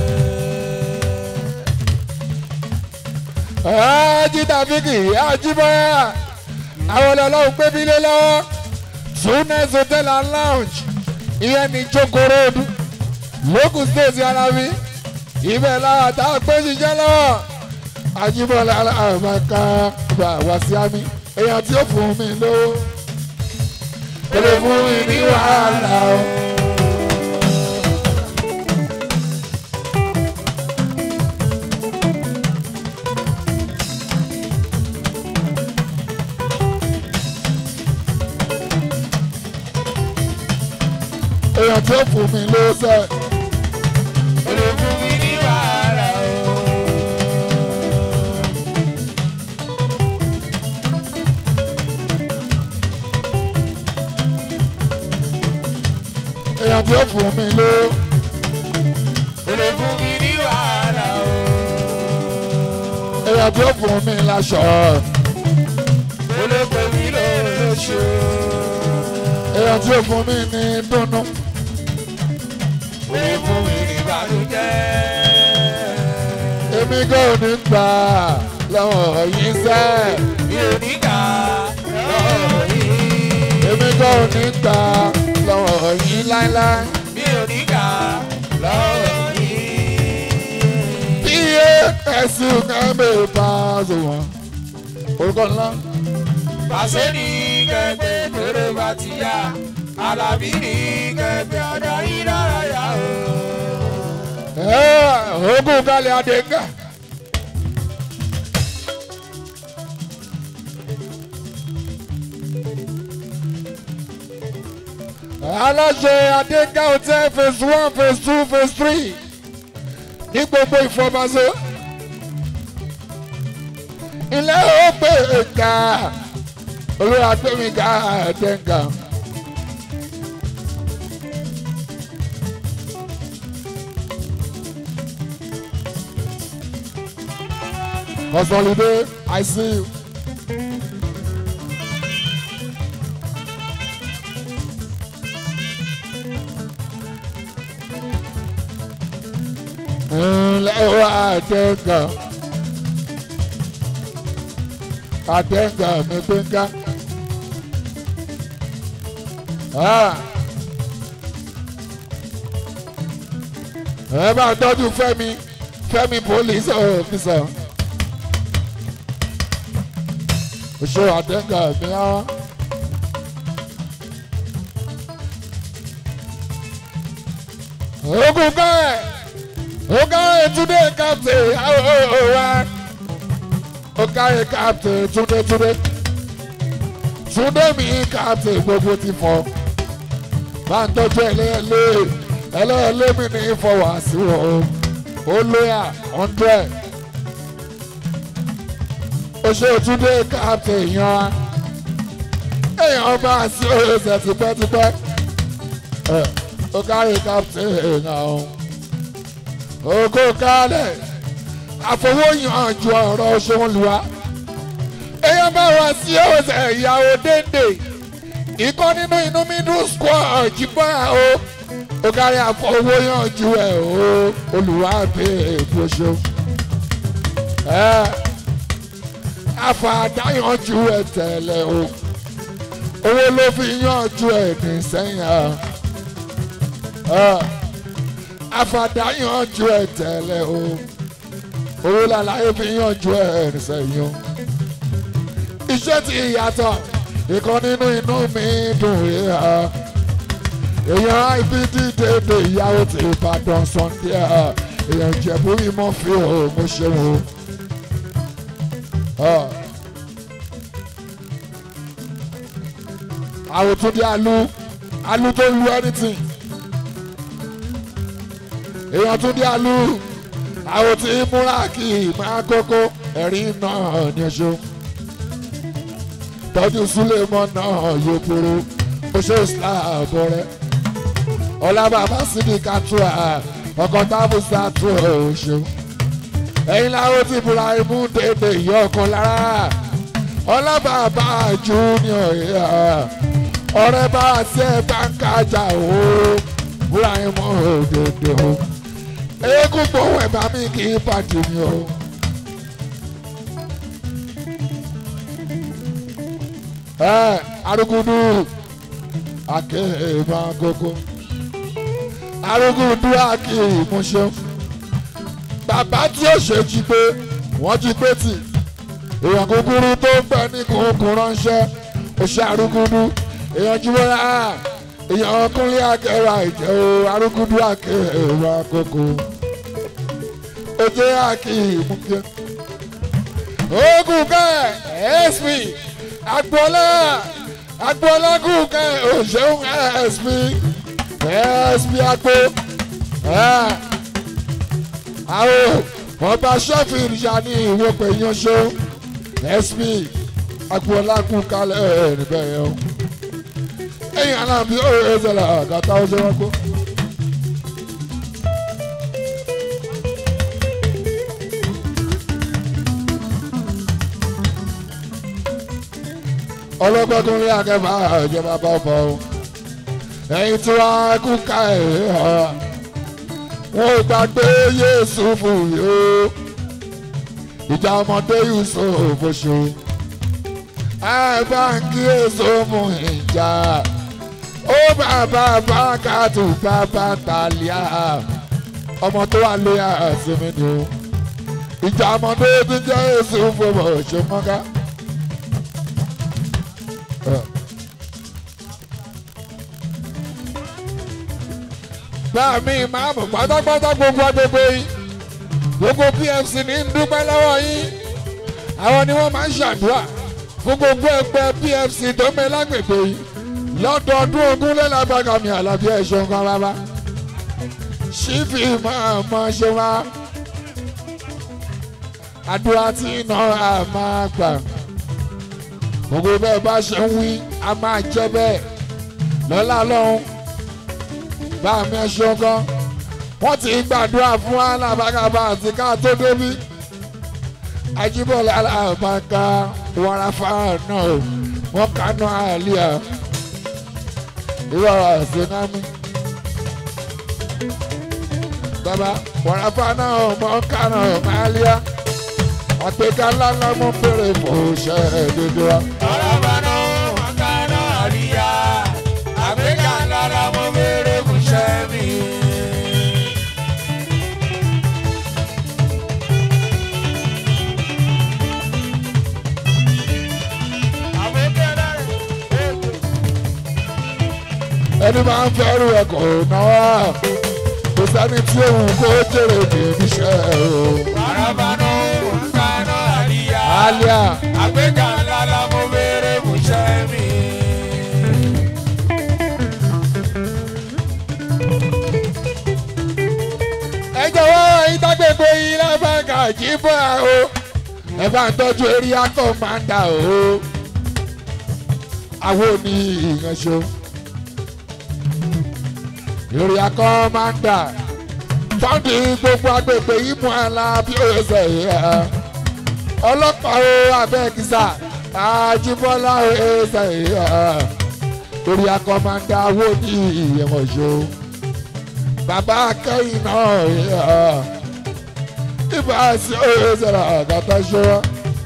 jíta fíkì àjíbọ́yà àwọn ọlọ́run gbé mi lé lọ́wọ́ tunes hotel and lounge ìyẹn ní Joko Road lókùn state alábí ibẹ̀ láwọn tá a gbé ṣiṣẹ́ lọ́wọ́ àjíbọ́lá àmàkà bá wá sí àmì èèyàn tí ó fún mi lówó kò lè fún mi ní wàhálà o. èèyàn tí ó fún mi lówó sẹ́ẹ̀. ó lè fún mi ní wàhálà o. èèyàn tí ó fún mi lówó. ó lè fún mi ní wàhálà o. èèyàn tí ó fún mi láṣọ. ó lè pè mí lóṣù. èèyàn tí ó fún mi ní dùnnú. ó lè fún mi ní ìbànújẹ́. èmi kò ní gbà lọ́wọ́ yín sẹ́. mi ò ní kà lọ́wọ́ yìí. èmi kò ní gbà lọ́wọ́ yín láéláé. mi ò ní kà lọ́wọ́ yìí. bí ẹ̀sùn kan bẹ̀ bá a sọ wọn. orúkọ ńlá. pàṣẹ ní kẹ̀kẹ́ tèrè bá ti yá alábí ní kẹ̀kẹ́ ọ̀dọ̀ yìí lára yá o. Ẹ́, ogun kalẹ̀ adéǹgà. aláṣẹ adéǹgà hotel phase one phase two phase three ní gbogbo ìfọ̀mọ́sọ. ilé ó pè é ká olórí agbẹ́mìgá adéǹgà. Consolidate, I see you. Ńlẹ́ wá àtẹ̀gà. Àtẹ̀gà mi gbẹ̀ngà. Ẹ bá tọ́jú Fẹ́mi Fẹ́mi police officer. Oṣù àtẹ̀gà mi á. Ogun bẹ́ẹ̀. Ogaye today captain wa. Ogaye captain today today. túndé mi káàtì gbogbo ti fọ bá ń tọ́jú ẹlẹ́ẹ̀lẹ́ ẹlẹ́ẹ̀lẹ́ mi ní ìfọwọ́ àsìwọ̀ ó lóyà hundred ó ṣe túndé káàtì èèyàn wa èèyàn bá sí oṣù tipẹ́tipẹ́ ẹ̀ ó kárí káàtì èèyàn ọ̀hún ògo kálẹ̀ àfọwọ́yànjú ọ̀rọ̀ ṣòun lùwà èèyàn bá wá sí ọ̀sẹ̀ ìyàwó dénde ikọ́ nínú inú middle squad jíbọ́ o ó kárí àfọwọ́yànjú ẹ̀ o olùwà bẹ èbó ṣe ẹ àfàdáyànjú ẹ̀ tẹ̀lé o owó ló fi yànjú ẹ̀ ní sẹ́yìn ẹ̀ àfàdáyànjú ẹ̀ tẹ̀lé o owó làlàyé fi yànjú ẹ̀ ní sẹ́yìn o iṣẹ́ ti yàtọ̀ ìkan nínú inú mi dùn yíya èèyàn ibd dédé ìyàwó ti ìbàdàn sunday èèyàn ìjẹ̀bú ìmọ̀ fi hàn mo ṣe wò àwòtúndé alu alu tó lu anything èèyàn túndé alu àwòtí múra kì í máa kókó ẹ̀rín náà ní ọṣù tọ́jú súlẹ̀mọ́ náà yóò kúrú oṣù islam rẹ̀ ọlábàbá síbi kàtúrà ọkọ̀ tábùsà tó oṣù ẹ̀yin láwọn ti búra imú dédé ìyá ọkàn lára ọlábàbá junior yà ọ̀rẹ́ bá sí ẹ̀ bá ń kájà o búra imú òdòdó eégún gbóhùn ẹ̀ bá mi kì í pàdé mi o. ẹ arugudu akéèmà gógó arugudu akéèmúṣe bàbá tí ó ṣe jí pé wọ́n jí pé tì èèyàn kúkúrú tó ń bẹ ní kúnkún ránṣẹ́ ó ṣe arugudu èèyàn jíwọ́lá èèyàn kúnlé akẹ́wà ìjẹ́ o arugudu akéèmà gógó ojú akéèmúṣe ogun kẹ́ sp agboola agboola kúkẹ òṣèlú sp sp agbo àwọn ọba sheffield ya ní ìwé pé yanṣọ sp agboola kúkalẹ̀ níbẹ̀ yẹn o ẹ̀yìn aláàbí ọ̀rọ̀ ẹ̀sẹ̀lẹ̀ àgàtà ọ̀ṣẹ́ wọn gbó. ọlọ́gbọ́n tó ń rí akẹ́fà ìjọba bá bọ̀ ọ́ ẹ̀yin tí wàá kú ká ẹ̀ hàn wọn ò gbàgbé yéésù fún yìí ó ìjà ọmọdé yusuf oṣù ẹ bá ń kí èso mú ìjà ó bàbá bákàtú bàbá tàlíà ọmọ tó wà lóyà àṣemí ni ó ìjà ọmọdé tó jẹ́ èso fún ọṣù mọ́ká. bá mi máa mọ̀ pátápátá gbogbo agbègbè yìí gbogbo pfc ní ń dúpẹ́ lọ́wọ́ yín àwọn ni wọ́n máa ń ṣàdúrà fún gbogbo ẹgbẹ́ pfc tó ń bẹ lágbègbè yìí lọ́dọọdún ogún lẹ́làgbàgà mi àlàbí ẹ̀ṣọ́ kan bàbá ṣífì máa mọ ṣe wá àdúrà tí iná a máa gbà gbogbo bẹ́ẹ̀ bá ṣe ń wí a máa jẹ́ bẹ́ẹ̀ lọ́lá lọ́hún bá mi ẹṣọ gan wọ́n ti gbàdúrà fún alábàgàbà àti ká tó débí Ajíbọ́lá alábàgà wàràfà náà wọ́n kánú àlíyà ìrọ̀rọ̀ àṣenámi bàbá wàràfà náà mọ̀ kánú àlíyà àgbéga ńláńlá mú bèrè fún iṣẹ́ dédé wa. Ọlọ́ba náà wọ́n ká náà rí ya. Àgbéga ńlára mo béèrè fún iṣẹ́ mi. Àgbéga ẹni máa ń fẹ́rù ẹ̀ kò náwó kò sẹ́ni tí òun kó jèrè ní iṣẹ́ o. Ọlọ́ba náà wọ́n ká náà rí ya. Alia Àgbéga ńlára mo béèrè fún iṣẹ́ mi. àjíbọ̀ o ẹ bá ń tọ́jú eré akọ́ máa ń dà o àwọn òní ìyànṣó eré akọ́ máa ń dà fọ́ndì gbogbo agbègbè ìmú àlà bí ó ṣe yẹ ọlọ́pàá o abẹ́kísà àjíbọ́lá ó ṣe yẹ eré akọ́ máa ń dà àwọn òní ìyànṣó bàbá akẹ́yìn náà yẹ ibà sí ó ṣe rà àgàtà ṣọwọ́.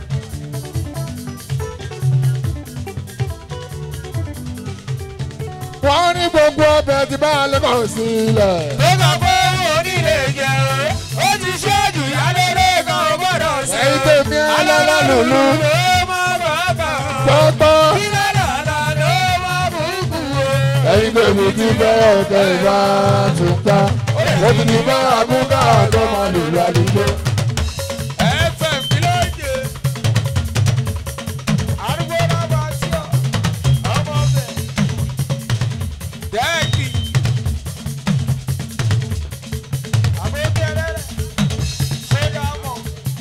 wọ́n ní gbogbo ọbẹ̀ tí bá a lẹ́kọ̀ọ́ sílẹ̀. tó kàn pé onílé jẹ ó ti ṣáàjù yáléré kan gbọ́dọ̀ sí. ẹ̀yin tèmi alára lùlù ló má bàbà. gbọ́gbọ́. ìlànà ló má bùkù o. ẹ̀yin tèmi ti bẹ́ ọ̀kẹ́ ìbá tún ká. ó ti di bá àbúkà tó máa lò lálùjọ. fm kí ló ń jẹ. arúgbó náà bá sí ọ ọmọ bẹ. dẹ́ẹ̀kì. àbókẹ́rẹ́ ṣé ká mọ̀.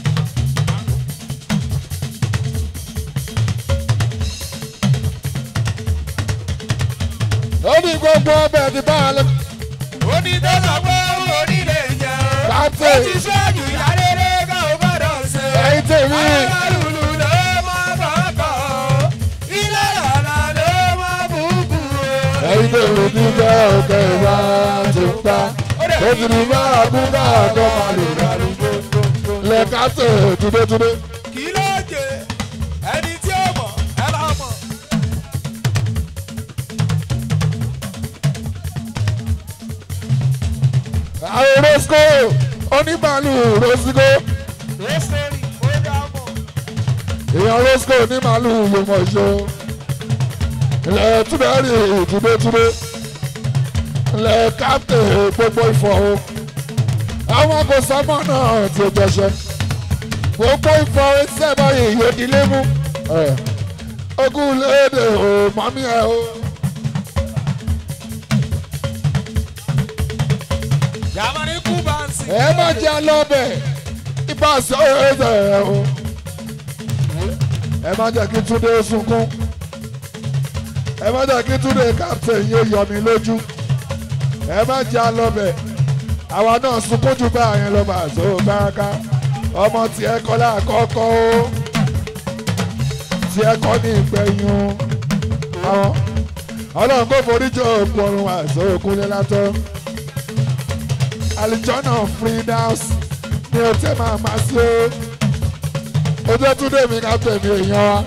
ó ní gbogbo ọbẹ̀ tí bá a lẹ́kọ̀ọ́. ó ní tó sọ pé onílé jẹ ó Captain. ti ṣáàjù yáléré kan ò gbọ́dọ̀ ṣe. ẹ̀yin tèmi alálùlù ló má bàbà o ìlànà ló má bùkù o. ẹ̀yin tèmi ti bẹ́ ọ̀kẹ́ ìbá tún ká. ó ti di bá àbúkà tó máa lò lálùjọ. lẹ́ka tẹ̀ túdétúdé. kí ló jẹ ẹni tí ó mọ̀ ẹ bá mọ̀. àwọn rosco onímàálù rosco lẹ́sẹ̀rì ó dá mọ̀. èèyàn rosco onímàálù yomọ̀ṣọ́ ilẹ̀ túbẹ̀rì túbẹ̀túbẹ̀ ilẹ̀ kápẹ́ gbogbo ìfọ̀ o àwọn kò sọmọ náà ti jọṣẹ gbogbo ìfọ̀ ẹsẹ̀ báyìí yóò dilé mú ẹ̀, ogún léde o mọ́mí ẹ o. yàmàrí kú bá ń sìn. ẹ má jẹ́ lọ́bẹ̀ ibà sọ ẹ̀ẹ́dẹ̀ ẹ̀ o ẹ má jẹ́ kí túndé sunkún ẹ má jẹ́ kí túndé captain yóò yọ mí lójú ẹ má jẹ́ lọ́bẹ̀ àwa náà sunkún jù bá yẹn lọ́ba àṣọ káraká ọmọ tí ẹ kọ́ láàkọ́kọ́ o tí ẹ kọ́ ní ìgbẹ̀yìn o àwọn ọlọ́run kò forí jọ òkú ọrùn àṣọ òkúnlé látọ́ alijọ́nà freedoms ní o tẹ́ máa ma sí o ojú túndé mi ká tẹ̀mí èèyàn wa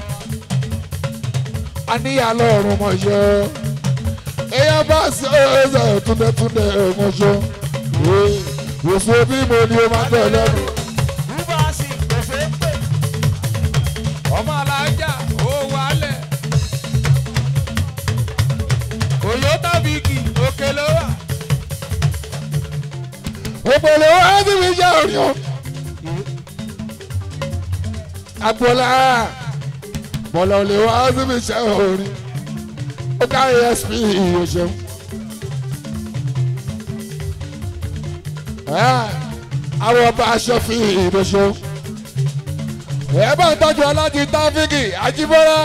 a níyà lọ́ọ̀rùn mọ̀ṣọ́ èèyàn bá sí ọ̀rẹ́sẹ̀ túndétúndé mọ̀ṣọ́ wòsàn bí mo ní o máa tẹ̀ lẹ́nu kú bá ń sìn gbèsè pè. ọmọ alájà ó wálẹ̀. toyota bigi òkè ló wà. òpèlè wa ti fi jẹ́ òrìn o àpòlá bọ̀lọ̀ lè wá sí fi ṣe òrìn ó kárí sp ìyòṣẹ́ àwọn ọba aṣọ fi ìdòṣe ẹ bá ń tọ́jú ọlájí táfíkì àjíbọ́lá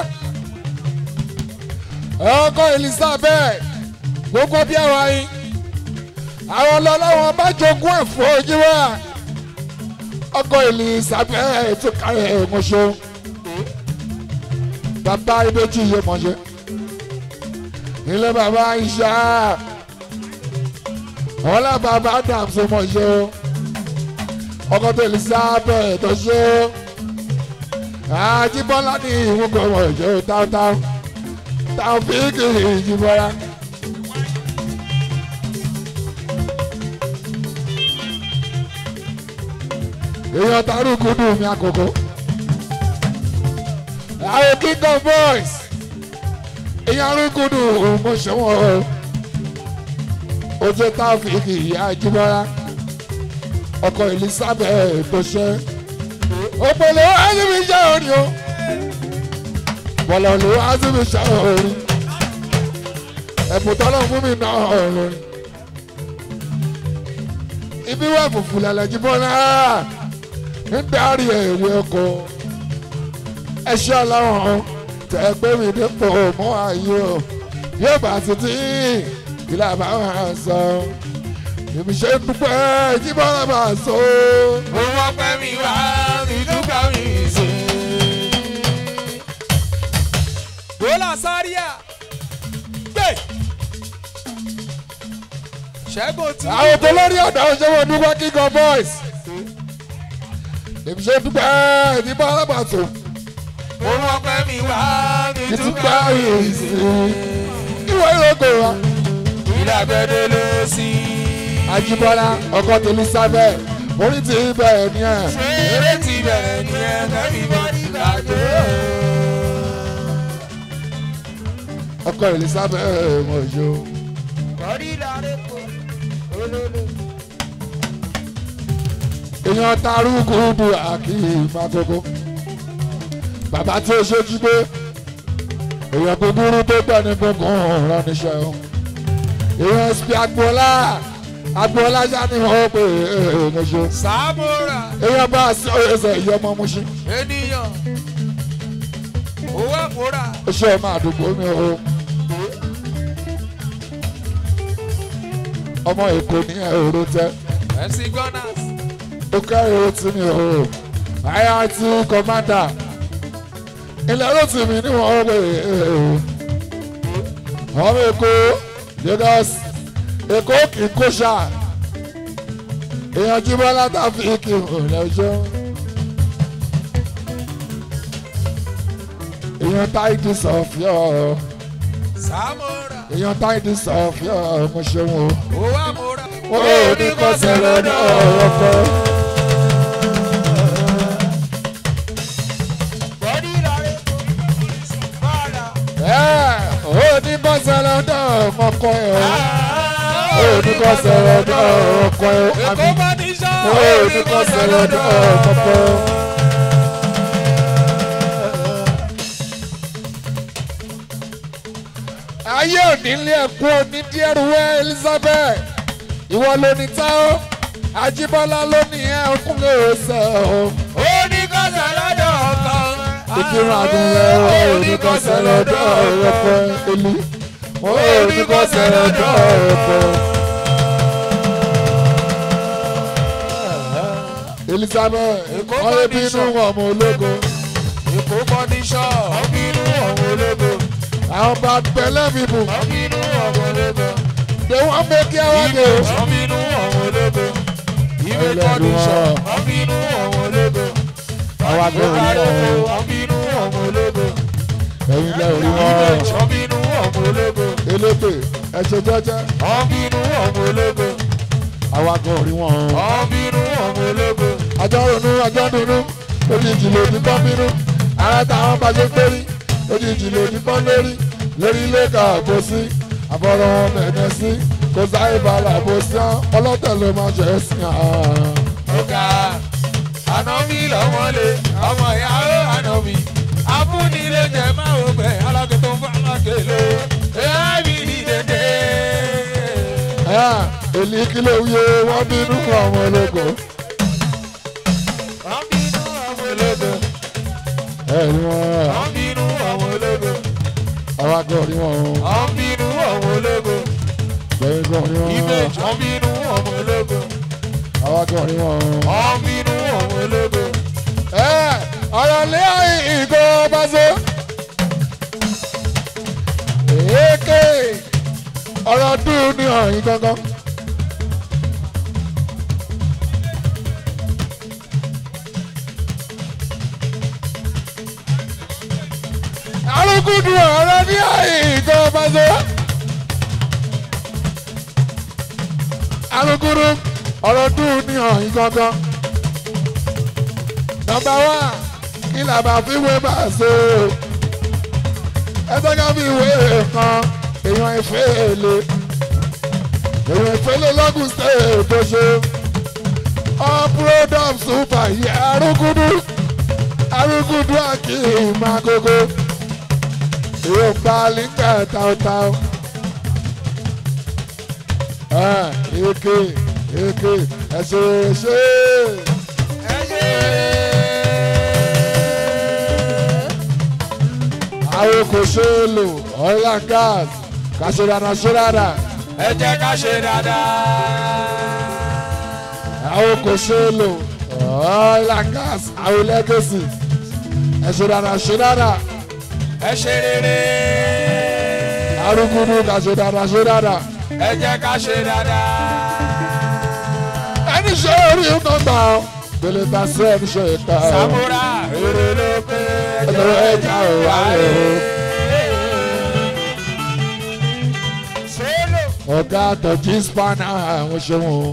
ọkọ elizabeth gbogbo bí àwọn ayé àwọn ọlọ́lọ́wọ́n bá jogún ẹ̀fọ́ ojúwà ọkọ elizabeth tó kárẹ̀ ẹ̀mọ́ṣọ́ bàbá ibèjì yé mọ́ṣẹ́ ilé bàbá ìṣá ọlá bàbá dàmsó mọ́ṣẹ́ ọkọ tó elizabeth tó ṣe àjíbọ́lá ní ìwúkọ̀ mọ́ṣẹ́ táwọn táwọn fíìkì ìjìbọ́lá. èèyàn tarúkú dùn mí àkókò. àwọn king of boys èèyàn arúgbó dùn mo ṣẹ́wọ̀n o. ojú táfíìkì ìyá ìjìbọ́lá ọkọ elizabeth tó ṣe. òpèlè ázìmí ṣe orin o. bọ̀lọ̀lù ázìmí ṣe orin. ẹ̀bùn tọ́lọ̀ fún mi náà orin. ibi wà fùfù lálẹ́ jìbọ́lá ń darí èrè oko ẹṣẹ́ ọlọ́run tẹ̀ gbé mi dípò mọ́ ayé o yóò bá títí ìlà bá wà sọ èmi ṣe ń dúpẹ́ jíbọ́lá bá sọ. mo mọ̀ pé mi wá ìdúgbà mi sí. Bọ́lá Sáríà gbé. Ṣẹ́gun tí. àwọn tó lórí ọ̀dọ́ òṣèwọ̀n dúpẹ́ kíkọ boys èmi ṣe ń dúpẹ́ jíbọ́lá bá sọ mo mọ̀ pé mi wá ìtúpẹ́ ìdúgbà mi yìí sí. sí ìwé ìrókò wa. Ìdàgbẹ́dẹ́ ló sí. Ajíbọ́lá ọkọ tèmi sábẹ́ orí ti bẹ̀rẹ̀ ní ẹ̀. Eré ti bẹ̀rẹ̀ ní ẹ̀kẹ́rì bọ́dí gbàgbé. ọkọ Elizabeth mọ̀jọ́. Bọ́dí láre kò olólo. èèyàn tarúkú bu àkì ìfàkókò. bàbá tí ó ṣojú pé èèyàn kúkúrú tó gbẹ̀ ní gbọ̀ngàn rán níṣẹ́ o. èèyàn sp agboola agboola ṣá ni wọ́n pè é mọ̀jọ́. Sàmúrà èèyàn bá a sí ọ̀yẹ́sẹ̀ ìyá ọmọ Mùṣín. ènìyàn. Owó àmúrà. ó ṣe ọmọ àdúgbò mi o. ọmọ èkó ní ẹ̀rọ tẹ́. MC Gunners. ó kẹ́rin ó tì mí o IRT commander ilẹ̀ ló tì mí níwọ̀n ó pè é ọmọ èkó Lagos èkó kì í kó ṣá èèyàn jí bọ́lá tàbí kì í hùn lọ́jọ́ èèyàn táìdì sọ̀fíọ́ Sàmúrà. èèyàn táìdì sọ̀fíọ́ mo ṣeun o Owó àmúrà. ó ní kọ́sẹ̀ lọ́dọ̀ ọ̀pọ̀. Bọ́dí láre kò bọ́ọ̀là. ó ní kọ́sẹ̀ lọ́dọ̀ ọkọ̀ ẹ̀ o ó ní kọ́sẹ̀ lọ́dọ̀ ọkọ̀ ẹ̀ o Èkó bá ní sá. ó ní kọ́sẹ̀ lọ́dọ̀ ọkọ̀ ẹ̀ o. ayé òní ilé ẹ̀kọ́ òní díẹ̀rùwẹ́ Elizabeth ìwọ ló ní tá ó Ajíbọ́lá ló ní ẹ̀ ọkùnrin òsè o. Ó ní kọ́sẹ̀ lọ́dọ̀ ọ̀kan. ìkírun àdúrà ó ní kọ́sẹ̀ lọ́dọ̀ ọkọ̀ ẹ̀lú ó ní kọ́sẹ̀ lọ́dọ̀ ọkọ̀. Elizabeth Èkó wọ́n lé bá ní bínú sọ. ọmọ ológo Èkó bá ní sá. Ọ̀bínú ọ̀wọ́ ológo. àwọn bá pẹ̀lẹ́ bíbù Ọ̀bínú ọ̀wọ́ ológo. they wan make you happy o. Ọ̀bínú ọ̀wọ́ ológo. Ìwé kọ́ndíṣọ̀. Ọ̀bínú ọ̀wọ́ ológo. àwọn agbóhùn Ìbára náà oko. Ọ̀bínú ọ̀wọ́ ológo. ẹ̀yin lẹ́ orí wọn Ìbejì. Ọ̀bínú ọ̀wọ́ ológo. elétè ẹ̀ṣẹ̀ jẹ́jẹ́ Ọ̀bínú ọ̀wọ́ ológo. àwọn agbóhùn orí wọn. Ọ̀bínú ọ̀wọ́ ológo. àjọ ronú àjọ dùnú òjijì lòdì bọ́ bínú ara táwọn bá ṣe pérí òjijì lòdì bọ́ lórí lórí ilé ká àbò sí àbọ̀rọ̀ wọn mẹ̀ẹ́dẹ́ sí kò sáyé balà àbò sí án ọlọ́tẹ̀ ló máa ṣe é sí án. ọ̀gá ànábì lọ́mọlé ọmọ ìyàwó ànábì abúnilé jẹ máa wò pé alákẹ́ tó ń fọ́ alákẹ́ ló ẹ̀ẹ́bì ní dédé. èlì kí ló yẹ wọ́n bínú ọmọ ológo wọ́n bínú ọmọ ológo ẹ̀rí wọn wọ́n bínú ọmọ ológo àwọn àgọ́ rí wọn wọ́n bínú ọmọ ológo gbẹ̀yìn gan rí wọn ìbejì wọ́n bínú ọmọ ológo àwọn àgọ́ rí wọn. wọ́n bínú ọmọ ológo. ọ̀rọ̀ lé ìgò báṣọ. èké ọ̀rọ̀ dùn ní ọ̀yìn gangan. alùpùpù ọ̀rọ̀ ní ìgò báṣọ. alùpùpù ọ̀rọ̀ dùn ní ọ̀yìn gangan nọmba wá kí la bá fi wé bá so ẹsẹ ká fi wé kan èèyàn ìfẹ́ èlé èèyàn ìfẹ́ lé lọ́gùn state tó ṣe ọpúrọ́dọ̀m super yẹ arúgúdú arúgúdú àkì ìmàgógó èèyàn gba líńgà táwtáw èké èké ẹ̀ṣẹ̀ ṣe ẹ ṣe àwọn kò ṣe é lò oil and gas kàṣe dáadáa ṣe dáadáa ẹ jẹ́ ká ṣe dáadáa. àwọn kò ṣe é lò oil and gas àwọn legacy ẹ ṣe dáadáa ṣe dáadáa ẹ ṣe rere. arúgbó kàṣe dáadáa ṣe dáadáa ẹ jẹ́ ká ṣe dáadáa. ẹni ṣe orí nǹkan gbà ọ́ gbèlè ta sí ẹni ṣe ìta ọ́ Samura èrè ló pé ẹjọ́ ẹja ò wá lè o. Solo. ọ̀gá àtọ̀jí spanner àwọn ṣẹ́wọ̀n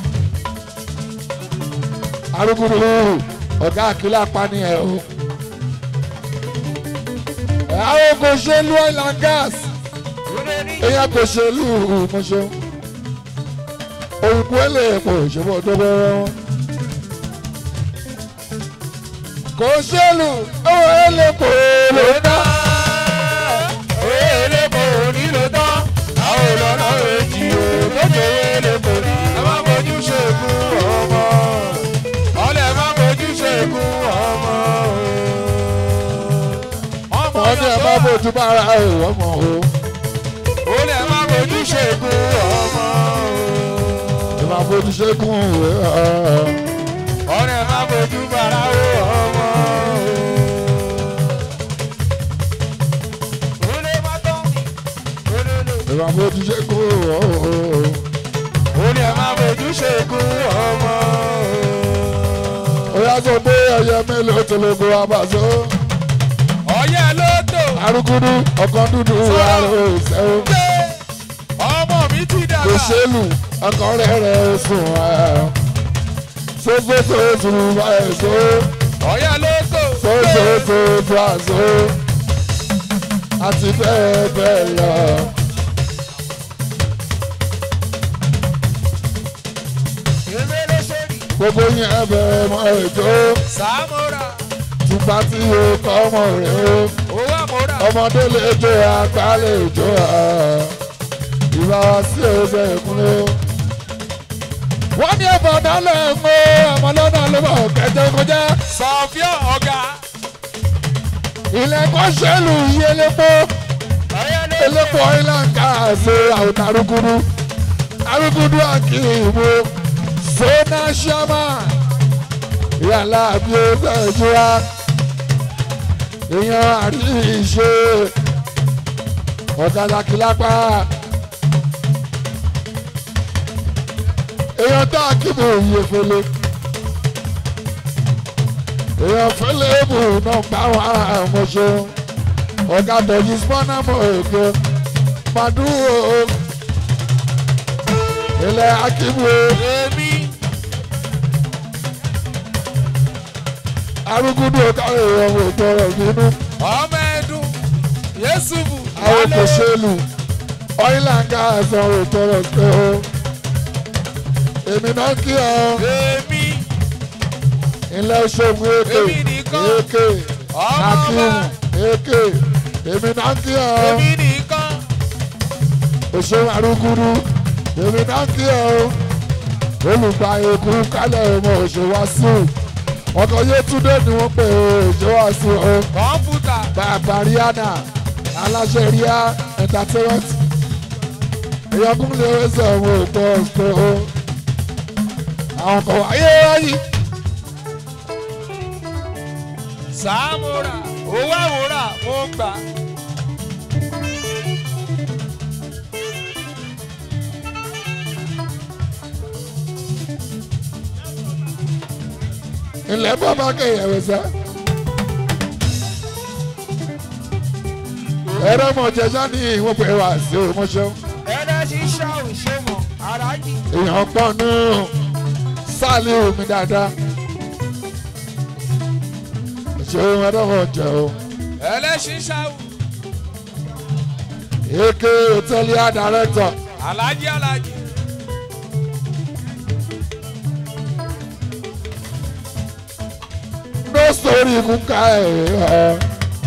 arúgbó ọ̀gá àkílà pani ẹ̀ o. àwọn kò ṣe lu oil and gas èèyàn kò ṣe lu mọ̀ṣẹ́ òyìnbó èlé kò ṣe bọ́ tó bẹ́rẹ̀ wọn. kò ṣe lu owó èlé kò lè dá. Elépo nílò tán, àwọn olọ́nà èjì òkòjò elépo ní. Ẹ má bójú ṣègùn ọmọ. Ọlẹ̀ má bójú ṣègùn ọmọ. Ọmọ wọ́n ní ẹ bá bójú bára ẹ̀ wọ́n mọ̀ o. Olẹ̀ má bójú ṣègùn ọmọ. ẹ máa bójú ṣẹ́gun ìwé ẹ̀. Ọlẹ̀ má bójú bàrà ọmọ. Olè má tán mi. Olè. ìwà bójú ṣẹ́gun ìwé ẹ̀. ó ní ẹ máa fojú ṣègùn ọmọ. ó yá sọ pé ẹyẹ mélòó tó ló gbé wa bá so. ọyẹ ló tò arúgúdú ọkàn dúdú àrò ìṣẹ́wó. pé ọmọ mi ti kò dàgbà. ṣèlú ọkàn rẹ̀ rẹ̀ sùn ẹ̀. sósòsò sùn báyìí so. ọyẹ ló tò pé sósòsò tó àṣọ. àti bẹ́ẹ̀ bẹ́ẹ̀ lọ. èmi ló sórí. gbogbo yẹn bẹ̀rẹ̀ mọ́ ètò. sàmúrà tùpá tí o kọ́ ọmọ rẹ̀ o. owó àmúrà. ọmọdé lè jó àgbà lè jó à ìbá wa sí ọbẹ̀ ìkúnlẹ̀ o. wọ́n ní ẹ̀fọ́ dálẹ̀ ń mú ọmọ lọ́nà ló bọ̀ kẹ́tẹ́ kọjá. sọfíà ọ̀gá. ilẹ̀ kan ṣẹlù yí elépo ọyẹ ló elépo ìlànà àṣẹ àwọn arúgúdú arúgúdú àkì ìbò sọ́nà ṣámà ìyàlá àbí ọ̀sẹ̀ ìjọba èèyàn àrí ìṣe ọ̀dàlà kìlápá èèyàn tó àkìbò yìí fẹlẹ èèyàn fẹlẹ bù náà bá wà àmọṣe ọ̀gá tọ̀jú spọ́nà mọ̀ èké màdúró ilẹ̀ akíbo èmi. arúgúdú ọ̀gá èèyàn wò tọrọ bínú ọmọ ẹdun yéṣùbù. àwọn kò ṣèlú ọ̀ìlànga ẹ̀sán wò tọrọ pé o èmi náà kí ọ èmi. ilẹ̀ ṣògùn èké Èmi nìkan. èké ọmọ akíwù ọba. èké èmi náà kí ọ èmi nìkan. òṣèlú arúgúdú èmi náà kí ọ olùgbà èkú kálẹ̀ ọmọ òṣèwàsíù ọkọ̀ yétúndé ni wọ́n pè ó òṣèwàsíù o. kọ̀ǹpútà. bàbá rihanna aláṣẹ ríà entertainment ìyọkùn lè ṣe àwọn ètò ọ̀sẹ̀ o àwọn kan wáyé wáyé sàmúrà owó àwòrán mo gbà. ilẹ̀ bàbá kẹyẹ̀wé sẹ́. ẹ̀rọ mọ̀jẹ̀sá ní ìwọ̀n pé wá sí òmùṣẹ́ ẹ̀rẹ́ ṣíṣá òṣèmọ̀ aráàjì. èèyàn pọ̀ nù sáàlì omi dáadáa ṣeun ẹ̀rọ jẹ́ o ẹ̀rẹ́ ṣíṣá èké hòtẹ́lì àdàrẹ́tọ̀ alájí alájí. no story kúkà ẹ̀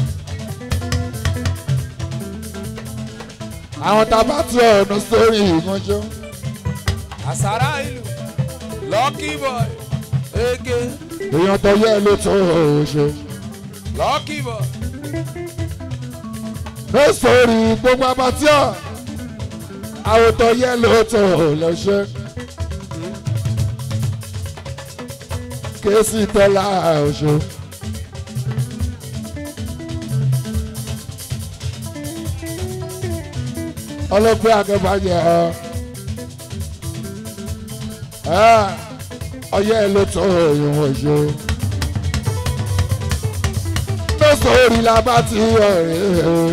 àwọn tábà tí ọ̀ no story ìmọ̀ṣẹ́ àsárá ìlú lucky boy ege èèyàn tó yẹ ló tó ṣe. lọ́kì bọ̀. ló sórí gbogbo abatíọ̀ àwòtọ́ yẹ ló tó lọ ṣe. kéésì tọ́lá ọ̀ṣọ́. ọlọ́pẹ́ akẹ́bàjẹ́ ọ. ọyẹ́ ló tó ìwọ̀n ṣe. ló sórí la bá ti ọ̀rẹ́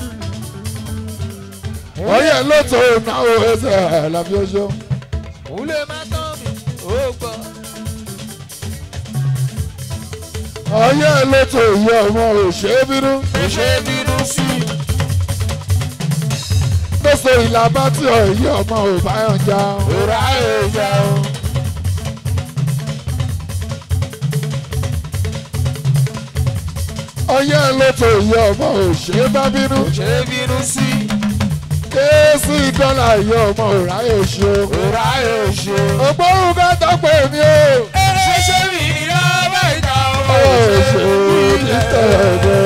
ọyẹ́ ló tó náwó ẹsẹ̀ làbí ọṣọ́. òun lè má tán mi ó gbọ́. ọyẹ́ ló tó ìyá ọmọ òṣèbínú. kò ṣe é bínú sí i. ló sórí la bá ti ọ̀yẹ́ ọmọ òbáyọ̀njà. òrà èèyàn o. ọyẹ́ ló tó ìyá ọmọ òṣèbábínú. kò ṣe é bínú sí i. kéésì dọ́là ìyá ọmọ òráyè ṣe. òrà èèyàn o. ògbóhùn ká tọ́pẹ́ mi o. ṣẹṣẹ mi ìyá bá ìjà ọmọ òṣèlú ní tẹ̀lé.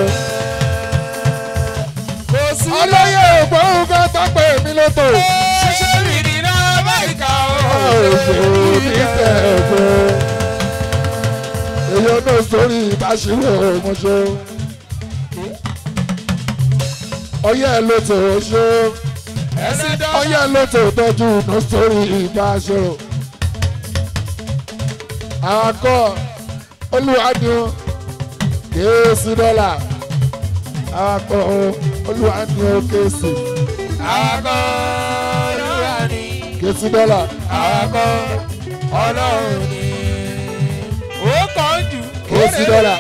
kò sí ọlọ́yẹ̀ ògbóhùn ká tọ́pẹ́ mi lóto. ṣẹṣẹ mi ìyá bá ìjà ọmọ òṣèlú ní tẹ̀lé. èyí ọdún sórí ìbáṣirò ọmọṣẹ́. ọyẹ́ lóto ṣe. ẹsìn dán. ọyẹ́ lóto tọ́jú ọdún sórí ìbáṣirò. àwọn akọ olùwádìí kéésì dọ́là àwọn akọ olùwádìí kéésì àkọ́ olúwa ni. kéésì dọ́là àkọ́ ọlọ́run ni. ó kàn jù. kéésì dọ́là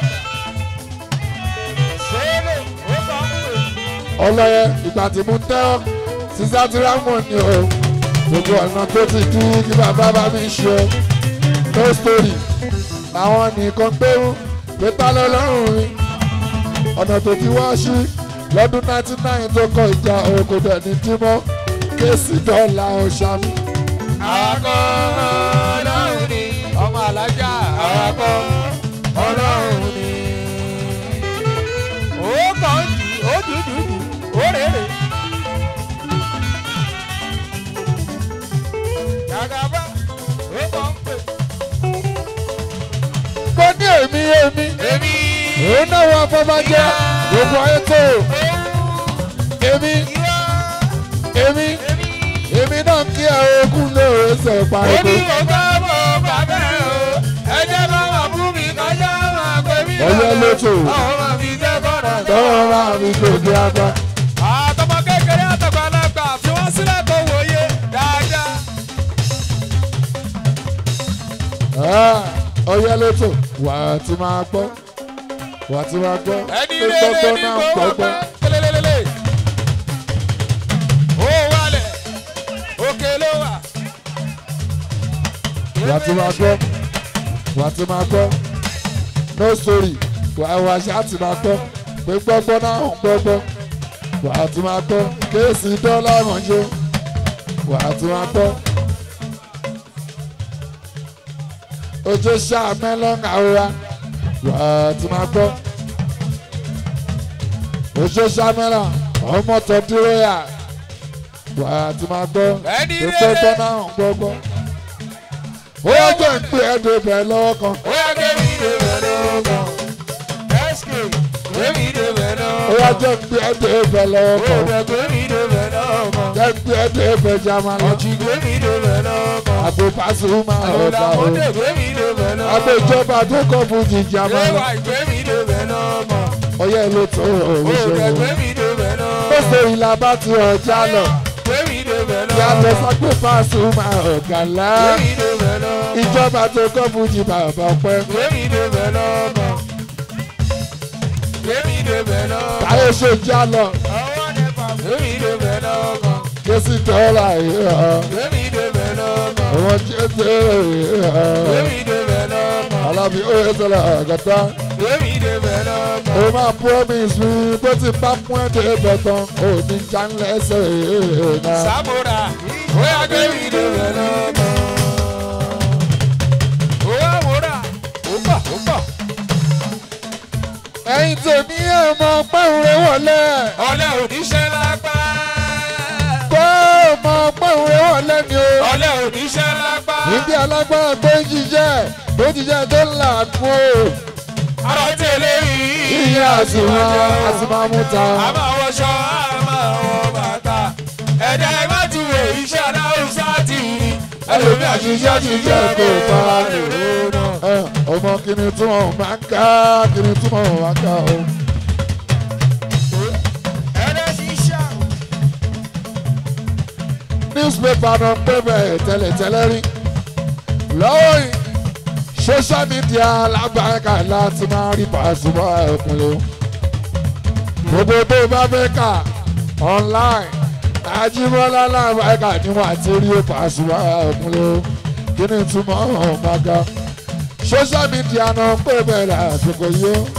sólò ó kàn jù. ọlọ́yẹ ìgbà tí mo tẹ́ ọ́ sísá tí rámọ̀ ni o gbogbo ọ̀nà tó ti dí kí bàbá bá mi ṣe no story àwọn nìkan gbérú pé tá lọ́lọ́run mi ọ̀nà tó ti wá sí lọ́dún 99 tó kọ ìjà òkò dẹ̀ ní dímọ́ kéésì dọ́là ọ̀ṣàmì. àkọ́ ọlọ́run ni. ọmọ alájà àkọ́ ọlọ́run ni. ó kàn jù ó dùdù ó rèrè. Jagaba ó kàn pè. mo ní èmi èmi èmi. òun náà wọ afọbajẹ gbogbo ayé tó èmi ìwọ èmi èmi. èmi náà kí ẹ ogún lóore ṣe ó pariwo. ní ọgá mọ̀ bàbá ẹ̀ o ẹjẹ́ bá wà fún mi kọjá máa pè mí Ọyẹ́ lótò. àwọn máa fi jẹ́ kọ́nà tọ́wọ́ máa mi gbòdì apá. àtọmọ kékeré àtọgbàlagbà fi wọ́n sílẹ̀ kó wòye dáadáa. ọyẹ lótò wà á ti máa gbọ́ wà á ti máa gbọ́ ẹni pé rere gbọ́gbọ́ ní náà kò wọ́n gbọ́gbọ́. pẹ́ kélélélélé. ó wálẹ̀ òkè ló wà. wà á ti máa gbọ́ wà á ti máa gbọ́ no story wà á wà á ti máa gbọ́ pé gbọ́gbọ́ náà ń gbọ́gbọ́ wà á ti máa gbọ́ kéèsì dọ́là ránṣẹ́ wà á ti máa gbọ́. ojú ṣáà mẹ́lọ́n àwòrán wà á ti máa gbọ́. ojú ṣáà mẹ́lọ́n ọmọ tó dúró yà wà á ti máa gbọ́ Ẹni pé rere. gbọ́gbọ́ náà ń gbọ́gbọ́. ó yẹ jẹ́ ń pè ẹ́ débẹ̀ lọ́wọ́ kan. ó yá kémi débẹ̀ lọ́kàn. sk kémi débẹ̀ ó lọ́kàn. yẹ jẹ́ ń pè ẹ́ débẹ̀ lọ́wọ́ ó kan. bẹ̀ kémi débẹ̀ lọ́kàn. jẹ́ ń pè ẹ́ débẹ̀ jamani. ọ̀jì kémi débẹ̀ lọ́kàn. àgbo Pasuma ọ̀dà o. ọ̀làmọ́dé kémi débẹ̀ lọ́kàn. àgbo ìjọba tó kọ́ fún ti jamani. ẹwà kémi débẹ̀ lọ́kàn. ọyẹ́ ló tó ó òun ṣe bẹ̀ wọ́n. kémi débẹ̀ ó lọ́kàn. ṣe ìlà bá ti ọjà lọ. kémi débẹ̀ yàtọ̀ lọ́kàn. sọ́gbé Pasuma ọ̀gànlá. kémi débẹ̀ lọ́kàn. ìjọba tó kọ́ fún ti bàbá ọpẹ́. kémi débẹ̀ lọ́kàn. kémi débẹ̀ lọ́kàn. táyé ṣe já lọ. ọwọ́ nípa kémi débẹ̀ lọ́kàn. késì dọ́là yìí hàn. kémi débẹ̀ lọ́kàn. àwọn jẹ́jẹ́ yìí hàn. kémi débẹ̀ lọ́kàn. alábi ó yẹ sọ̀rọ̀ àgàtà. kémi débẹ̀ lọ́kàn. ó máa promise mi bó ti bá fún ẹ̀dẹ̀ bọ̀tán ò ní já lẹ́sẹ̀ náà. Samura, oya kémi débẹ̀ lọ́kàn. Owó àwòrán, ó bà ó tèmi ẹ̀ mọ pẹ́hùrẹ́ wọlé ọlẹ́ oníṣẹ́ lápá. kó mọ pẹ́hùrẹ́ wọlé ni o. ọlẹ́ oníṣẹ́ lápá. níbi alágbára tó ń jíjẹ́ tó ń jíjẹ́ tó ń là kú o. ara tẹ̀lé yìí. iye àsìmọ́ àsìmọ́ múta. a máa wọṣọ a máa wọ bàtà. ẹ̀dá ẹ má tún wò iṣẹ́ aláwùsá ti rí. ẹlòmí àṣìṣe àṣìṣe kò bá ẹ ọmọ kìnìún tí wọn máa ń ká kìnìún tí wọn máa ń ká o. ẹ̀dá ṣiṣẹ́. newspaper náà pé bẹ́ẹ̀ tẹ́lẹ̀tẹ́lẹ̀ rí lọ́wọ́ yìí social media lágbàáká láti máa rí Pasuma ẹ̀kúnlẹ̀ gbogbo tó bá fẹ́ kà online Àjíbọ́lá lágbàáká ni wọ́n àti rí Pasuma ẹ̀kúnlẹ̀ kí ni túmọ̀ ọ̀hún bá ga social media náà pé bẹ́ẹ̀ lásìkò yìí ó.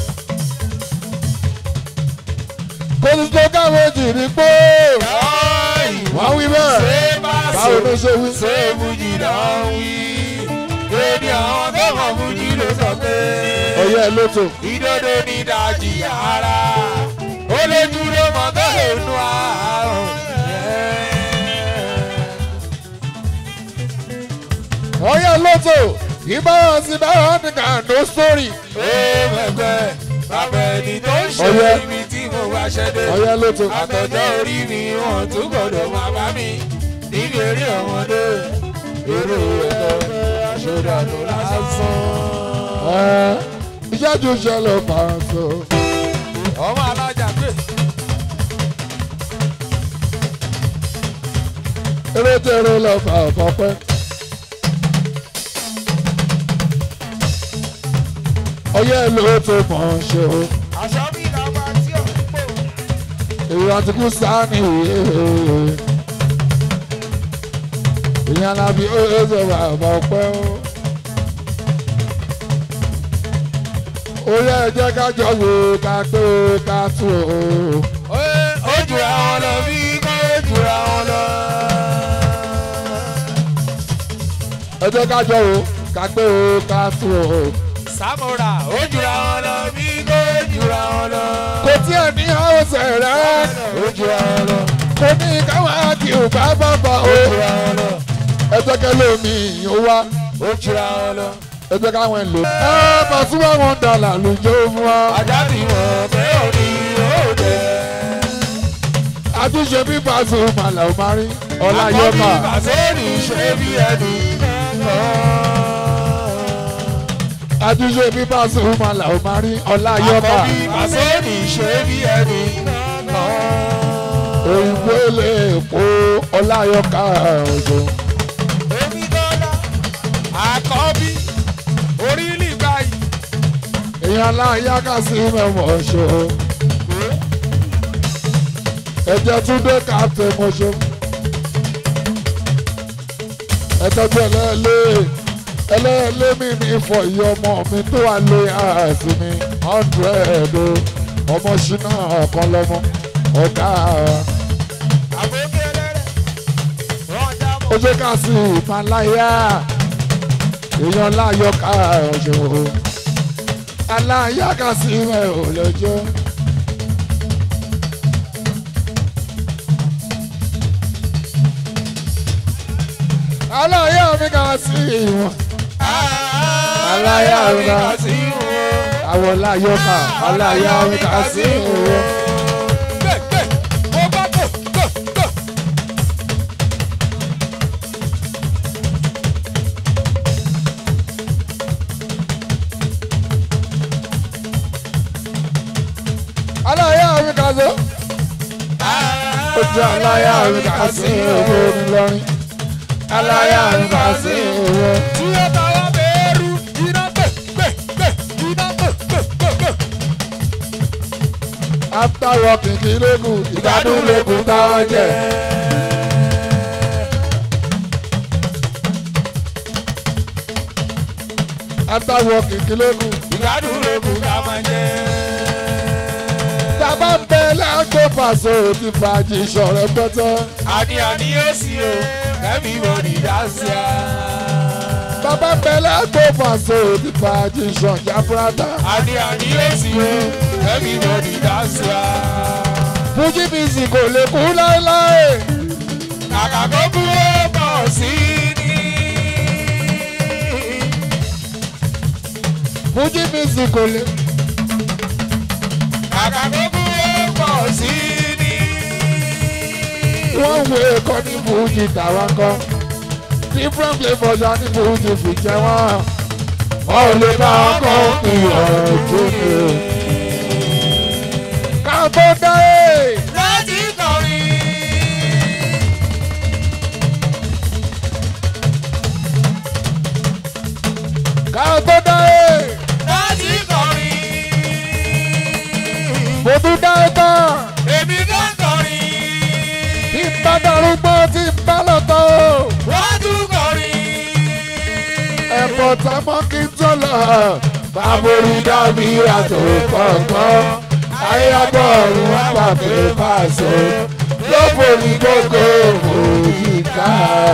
kò sí tó káwé jì ní pé wọ́n wí bẹ́ẹ̀ báwo ló ṣe wí. ṣé fújì náà wí. èdè àwọn tó mọ̀ fújì ló sọ pé. ọ̀yẹ́ lóto. ìdodo ní ìdajì ara. ó lè dúró mọ́ tó lè nu àárọ̀. ọ̀yẹ́ lóto ìbára sí bára ní kàndó sórí. ó mẹ́gbẹ́ bàbá ẹni tó ń ṣe Ọ̀yẹ́. ibi tí mo wá ṣẹ́dẹ̀. ọ̀yẹ́ lóto. àtọ̀jọ́ orí mi wọ́n tún gbọ́dọ̀ máa bá mi níbi eré ọmọdé eré ẹ̀kọ́ aṣọ́dàdù lásán. ẹ ìṣẹ́jú ṣẹlẹ̀ máa sọ. ọmọ alájà pé eré tẹ̀rẹ̀ lọ fà ọ̀pọ̀pẹ́. ọ̀yẹ́ lóto mọ̀ ń ṣe o. aṣọ mi làwọn àti òpó. èyí àti kú sáni ìwé. ìyẹn alábi ó yẹ sọ bàbá ọpẹ́ o. ó yẹ jẹ́ ká jọ wò ká pé ká tù o. ó jura wọn lọ bí kò jura wọn lọ. ẹ jẹ́ ká jọ wò ká pé ká tù o. samura ó jura wọn lọ bí kò jura wọn lọ. kò tí ẹ ní ọ̀sẹ̀ rẹ̀ ó jura wọn lọ. kò ní káwọn kí o bá bàbà o. ó jura wọn lọ. ẹ jẹ́ kẹ́ lómi ò wá ó jura wọn lọ. ẹ jẹ́ káwọn ẹ̀ lò. ẹ Pasuma wọn dàlà lójó fún wa. ajá ti mọ̀ pé òní yóò dé. àtúnṣe bí Pasuma là ó máa rí ọlá yọkà. àkọ́bí bàṣẹ́ni ṣe bí ẹni àtúnṣe bí Pasuma là ó máa rí ọlá yọkà. àkọ́bí bàṣẹ́ni ṣe bí ẹni òyìnbó lè po ọlá yọkà òjò. èmi dọ́là àkọ́bí orílẹ̀ báyìí èèyàn aláya kà sí mẹ́wọ̀n ṣe o. ẹ̀jẹ̀ tún dé káàtó mọ́ṣọ́. ẹ̀tọ́jú ẹlẹ́ẹ̀lẹ́ ẹlẹ́ẹ̀lẹ́ mi ní ìfọ̀ iye ọmọ mi tó wà lé àásì mi hundred o ọmọ ṣínà ọ̀kan lọ́mọ ọ̀gá àbókè ẹlẹ́rẹ̀ rọ́jà mọ́. ó ṣe ká sí ìmàláyà èèyàn láyọ̀ ká ọ̀ṣọ́ o aláyà ká sí ẹ̀ ò lọ́jọ́. aláyà mi ká sí ìwọ̀n aláyà mi ká sí àwọn láyọ̀ ká aláyà mi ká sí ìwọ̀n. aláyà mi ká sí ojú aláyà mi ká sí ìwọ̀n ńlọrin aláyà mi ká sí ìwọ̀n. after working kí ló kù ìgbádùn ló kù táwọn jẹ. after working kí ló kù. Ìgbádùn ló kù ká máa jẹ. tábà ń bẹ lágbo pàṣẹ òtí fàájì ìṣọ̀rẹ́ pẹ́tẹ́. Àní àní yóò sí o, everybody dance ya. bàbá ń bẹ lágbo pàṣẹ òtí fàájì ìṣọ̀jà fúrátà. Àní àní yóò sí o, everybody dance wa. fújì music kò lè kú láéláé. kàkà kó kú ó pọ̀ sí ni. fújì music kò lè. kàkà kó kú ó pọ̀ sí ni. wọ́n wo ẹ̀kọ́ ní fújì tàwa kan. different flavours á ní fújì fi jẹ wọ́n. wọ́n ò lè bá ọkọ̀ ìwọ̀n tó ní. ká tó dé. láti kọrin. ká tó dé. láti kọrin. mo tún dá ẹ tán. èmi kan kọrin. tí n bá darúgbó tí n bá lọ tó. wọ́n tún kọrin. ẹ̀pọ̀ tá a mọ́ kí n tó lọ. bàbórí dàbí àtò kọ̀ọ̀kan. ayé àgbọ̀ ọ̀run wá pàpé pàṣẹ. lóbò ní gbogbo òyìnká.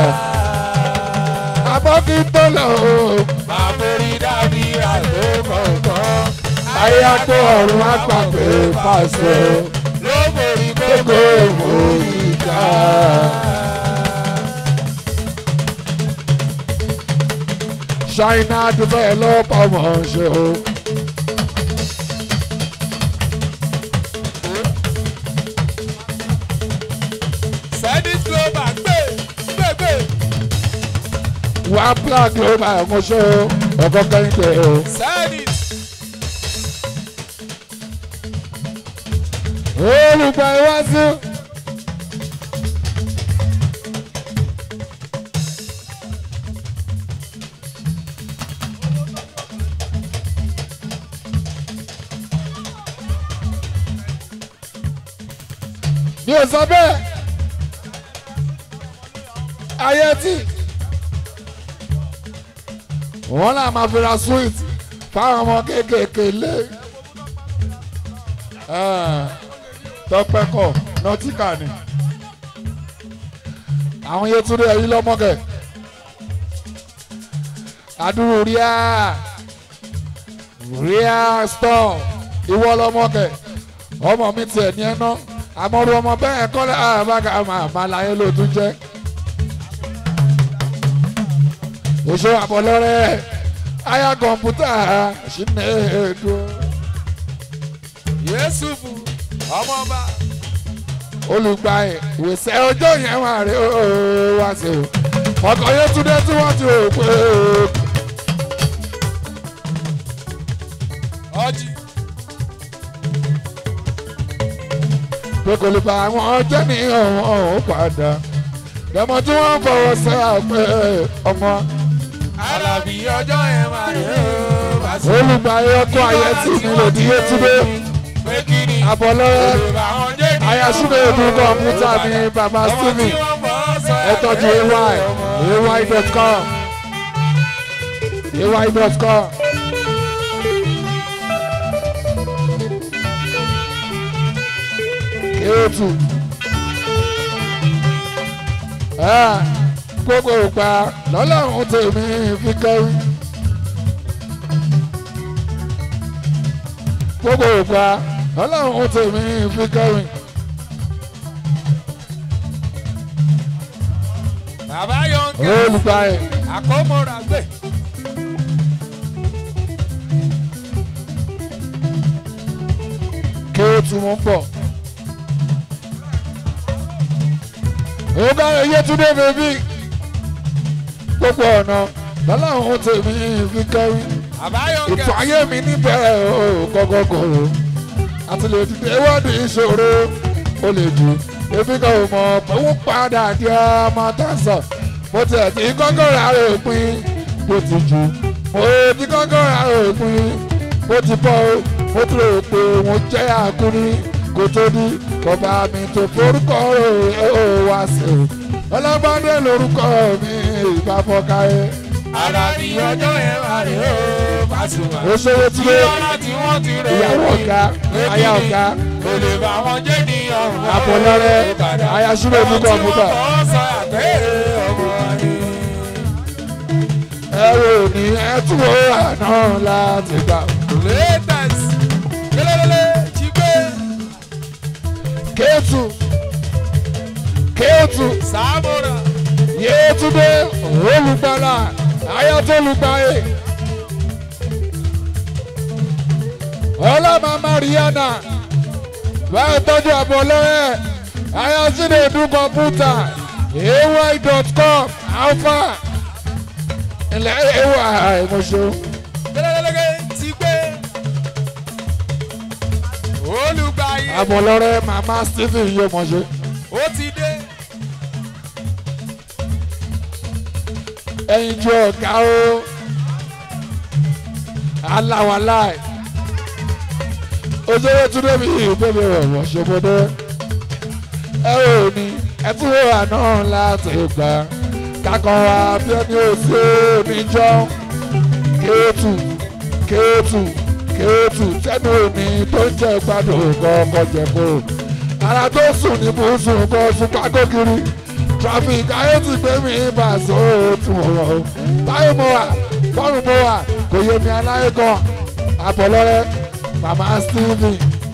àmọ́ kí n tó lọ. Àforí dàbí àgbo kọ̀ọ̀kan. ayé àgbọ̀ ọ̀run wá pàpé pàṣẹ. Ló borí gbogbo gbogbo òyìnká. China develop ọmọ ṣe o. Sẹ́dís Global gbé gbé gbé. One black ló bá ẹ̀kọ́ ṣe o. Ọkọ kẹ́hìndé o. Sẹ́dís Olùgbà iwájú. Mi ò sọ bẹ́ẹ̀. Ayé tí. Wọ́n náà máa fi ra sweet fáwọn ọmọ kéékèèké lé tọpẹ kọ nọtíkà ni àwọn Yétúndé ẹ̀yìn lọ́mọ́kẹ̀ adúrú ríà ríà stọọ ìwọ lọ́mọ́kẹ̀ ọmọ mi tiẹ̀ ní ẹná àmọ́rú ọmọ bẹ́ẹ̀ kọ́lé àbága màmá láyé ló tún jẹ́ oṣù àbọ̀lọ́rẹ́ àyà kọ̀ǹpútà ṣìnà èdò Yéṣùfù ọmọọba. olùgbà ẹ̀ ìwòsàn ọjọ́ yẹn wà rí ó wá sí o ọkọ̀ Yétúndé tí wọ́n ti rò pé Ọjì pé kò lè bá àwọn ọjọ́ ní ọ̀hún ọ̀hún padà lọ́mọ tí wọ́n ń fọwọ́ sẹ́ àpẹ ọmọ Alábí ọjọ́ yẹn máa rí ó bá sí. olùgbà ẹ̀ ọkọ̀ ayé tí mi lò ní Yétúndé Pé kí ni àbọ̀lọ́rẹ́ Yorùbá wọn jẹ́ ní ayásúlẹ̀ èdè kọ̀ǹpútà mi bàbá ọmọ tí Stephen wọ́n bọ̀ sọ ẹ tọ́jú ay ay.com ay.com. kéètù gbogbo ìgbà lọ́lọ́run tèmi fi kẹ́rí gbogbo ìgbà lọ́lọ́run tèmi fi kẹ́rí. Bàbá Yọ̀ǹkẹ́ olùgbà ẹ̀ àkómọ́ra gbé. kéètù mú bọ̀. ọ̀gá Yétúndé bèbí gbogbo ọ̀nà lọ́lọ́run tèmi fi kẹ́rí. Bàbá ètò Yọ̀ǹkẹ́ ayé mi níbẹ̀rẹ̀ o gọ́gọ́gọ́rò àti lè dìde wọ́ọ̀dù ìṣòro ó lè jù ebi kan ò mọ̀ pé wọ́n padà di ọmọ tẹ̀sán mo tiẹ̀ ti kọ́kọ́ ra òpin bó ti jù mo ti kọ́kọ́ ra òpin bó ti bọ́ o mo ti rò pé mo jẹ́ àkúrí kò tó di bàbá mi tó forúkọ rẹ̀ ó wá sí o ọlọ́gbọ́dé lórúkọ mi ìbá fọ́káyé Alábí ọjọ́ yẹn máa rí ó bá sí wa. ó ṣòwò tí Kí ó lọ́nà tí wọ́n ti rẹ̀ ìyàwó ọ̀gá aya ọ̀gá kò lè bá wọn jẹ́ ní ọ̀run. àpọ̀lọ́rẹ́ aya súlẹ̀ ní kọ̀ǹpútà Àwọn tí wọ́n bọ̀ sọ àgbẹ̀ ọmọ ni. ẹrù ní ẹtúwó àná láti gbà. Latest. Lélẹ́lẹ́lẹ́. kéètù Sámúrà. yéétúndé olùgbàlà ayatolùgbàyè ọlọ́mà mariana báyìí tọ́jú àbọ̀ lọ́rẹ́ ayatolùdú kọ̀mpútà ay.com alpha ilẹ̀ ay ìmọ̀ṣọ́ Lẹ́lẹ́lẹ́gẹ́ ti gbé. Olùgbàyè. àbọ̀ lọ́rẹ́ màmá stephen yóò mọ̀ṣọ́ Ó ti dé. ẹyin ju ọ̀gá o aláwaláì òṣèré túnde mi ìbéèrè ọ̀rọ̀ ṣòbodè ẹ ò ní ẹ tún wà náà láti gbà kakàn wá bí ẹni ò sí oníjọ́ kéétù kéétù kéétù tẹnu òní tó ń jẹ gbádùn kọ́kọ́ jẹ kó ara tó sùn ní bùsùn kọ́ sùn pákó kiri traffic ayé ti gbé mi bá sóòtún ọ̀rọ̀ báyìí mo wà bọ́ọ̀lù mo wà kò yé mi aláyé kan àbọ̀lọ́rẹ́ màmá stephen.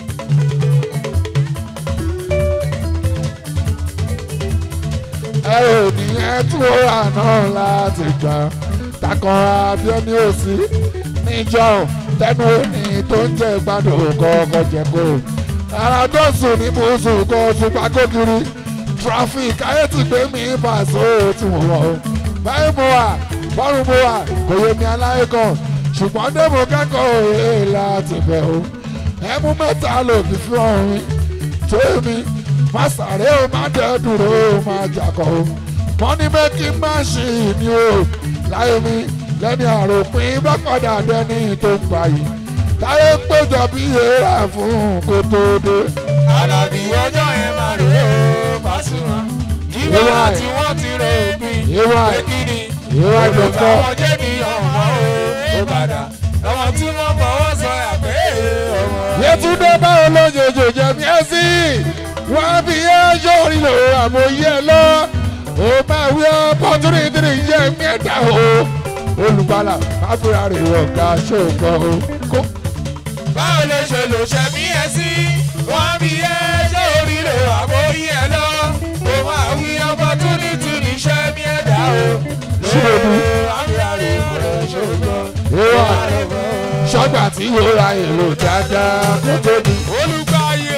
ẹ ò ní ẹ tún wà náà láti gbà takàn abiọ́ni òsì níjọ́ tẹnu òní tó ń jẹ́ gbádùn kọ́kọ́ jẹ́ kó ara tó sùn ní bùsùn kọ́ sùn pákó kiri traffic ayé ti gbé mi pàṣẹ tí mo wọ̀ ọ́ báyìí mo wà bọ́ọ̀lù mo wà kò yé mi aláyé kan ṣùgbọ́n débò kẹ́kọ̀ọ́ òye láti bẹ̀ o ẹmú mẹ́ta lòdì fún ọ̀run tó mi má sáré o má dẹ́ dúró o má jàkọ̀ o mọ́ní mẹ́kí má ṣì ní o láyé mi lẹ́ni àròpin bá padà dẹ́ni tó ń gbà yìí táyé péjọ bí èèrà fún kó tó dé. Àlàbí ọjọ́ yẹn máa rè é Pasuma. Nígbà Ìwà ẹ̀. tí wọ́n ti rè é pin. Ìwà ẹ̀. Pé kí ni? Ìwà ẹ̀ Olùkọ́ dọ̀tọ̀. wọn jẹ́ ní ọ̀hún ó padà. Ọmọ tí wọ́n fọwọ́ sọ àpé ọmọ. Yétúndé báwo ló jòjò jẹ̀mí ẹ́ sí? Wọ́n fi ẹ́ sórí lò àmọ̀yé ẹ lọ. Ó máa wí opportunity jẹ́ mẹ́ta o. Olùgbàlà Áfíríkà rè ọ̀gá ṣògbọ́n o. Kó Báwo ló ṣe lò ṣe bí ẹ sí? Wọ́n bí ẹ ṣé oríire àbórí ẹ lọ. Ó máa wí opportunity ní iṣẹ́ mi ẹ̀dá o. Ṣíbòdú. Àbíyárè ìmọ̀ràn ṣògbọ́n. Ìwà ṣọ́gbà tí yóò ra èrò dáadáa kó tó di Olùgbàyè.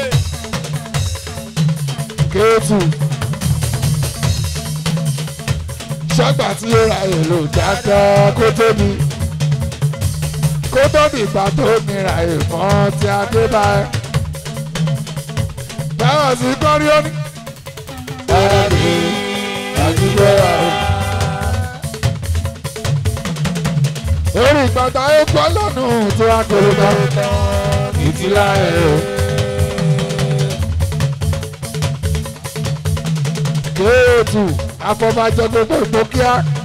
kéétù. Ṣọ́gbà tí yóò ra èrò dáadáa kó tó di. Kó tó di ìgbà tó nira ìmọ̀ tí a dé báyìí. Báwọn sì kọ́rí ó ní. Ẹ̀ẹ́dì àdúgbò rà o. orí ìgbàgbọ́ ayé gbọ́ lọ́nà tó wá kéré bá ìtìlá ẹ̀ o. kéètù afọbajẹ gbogbo ìgbókíá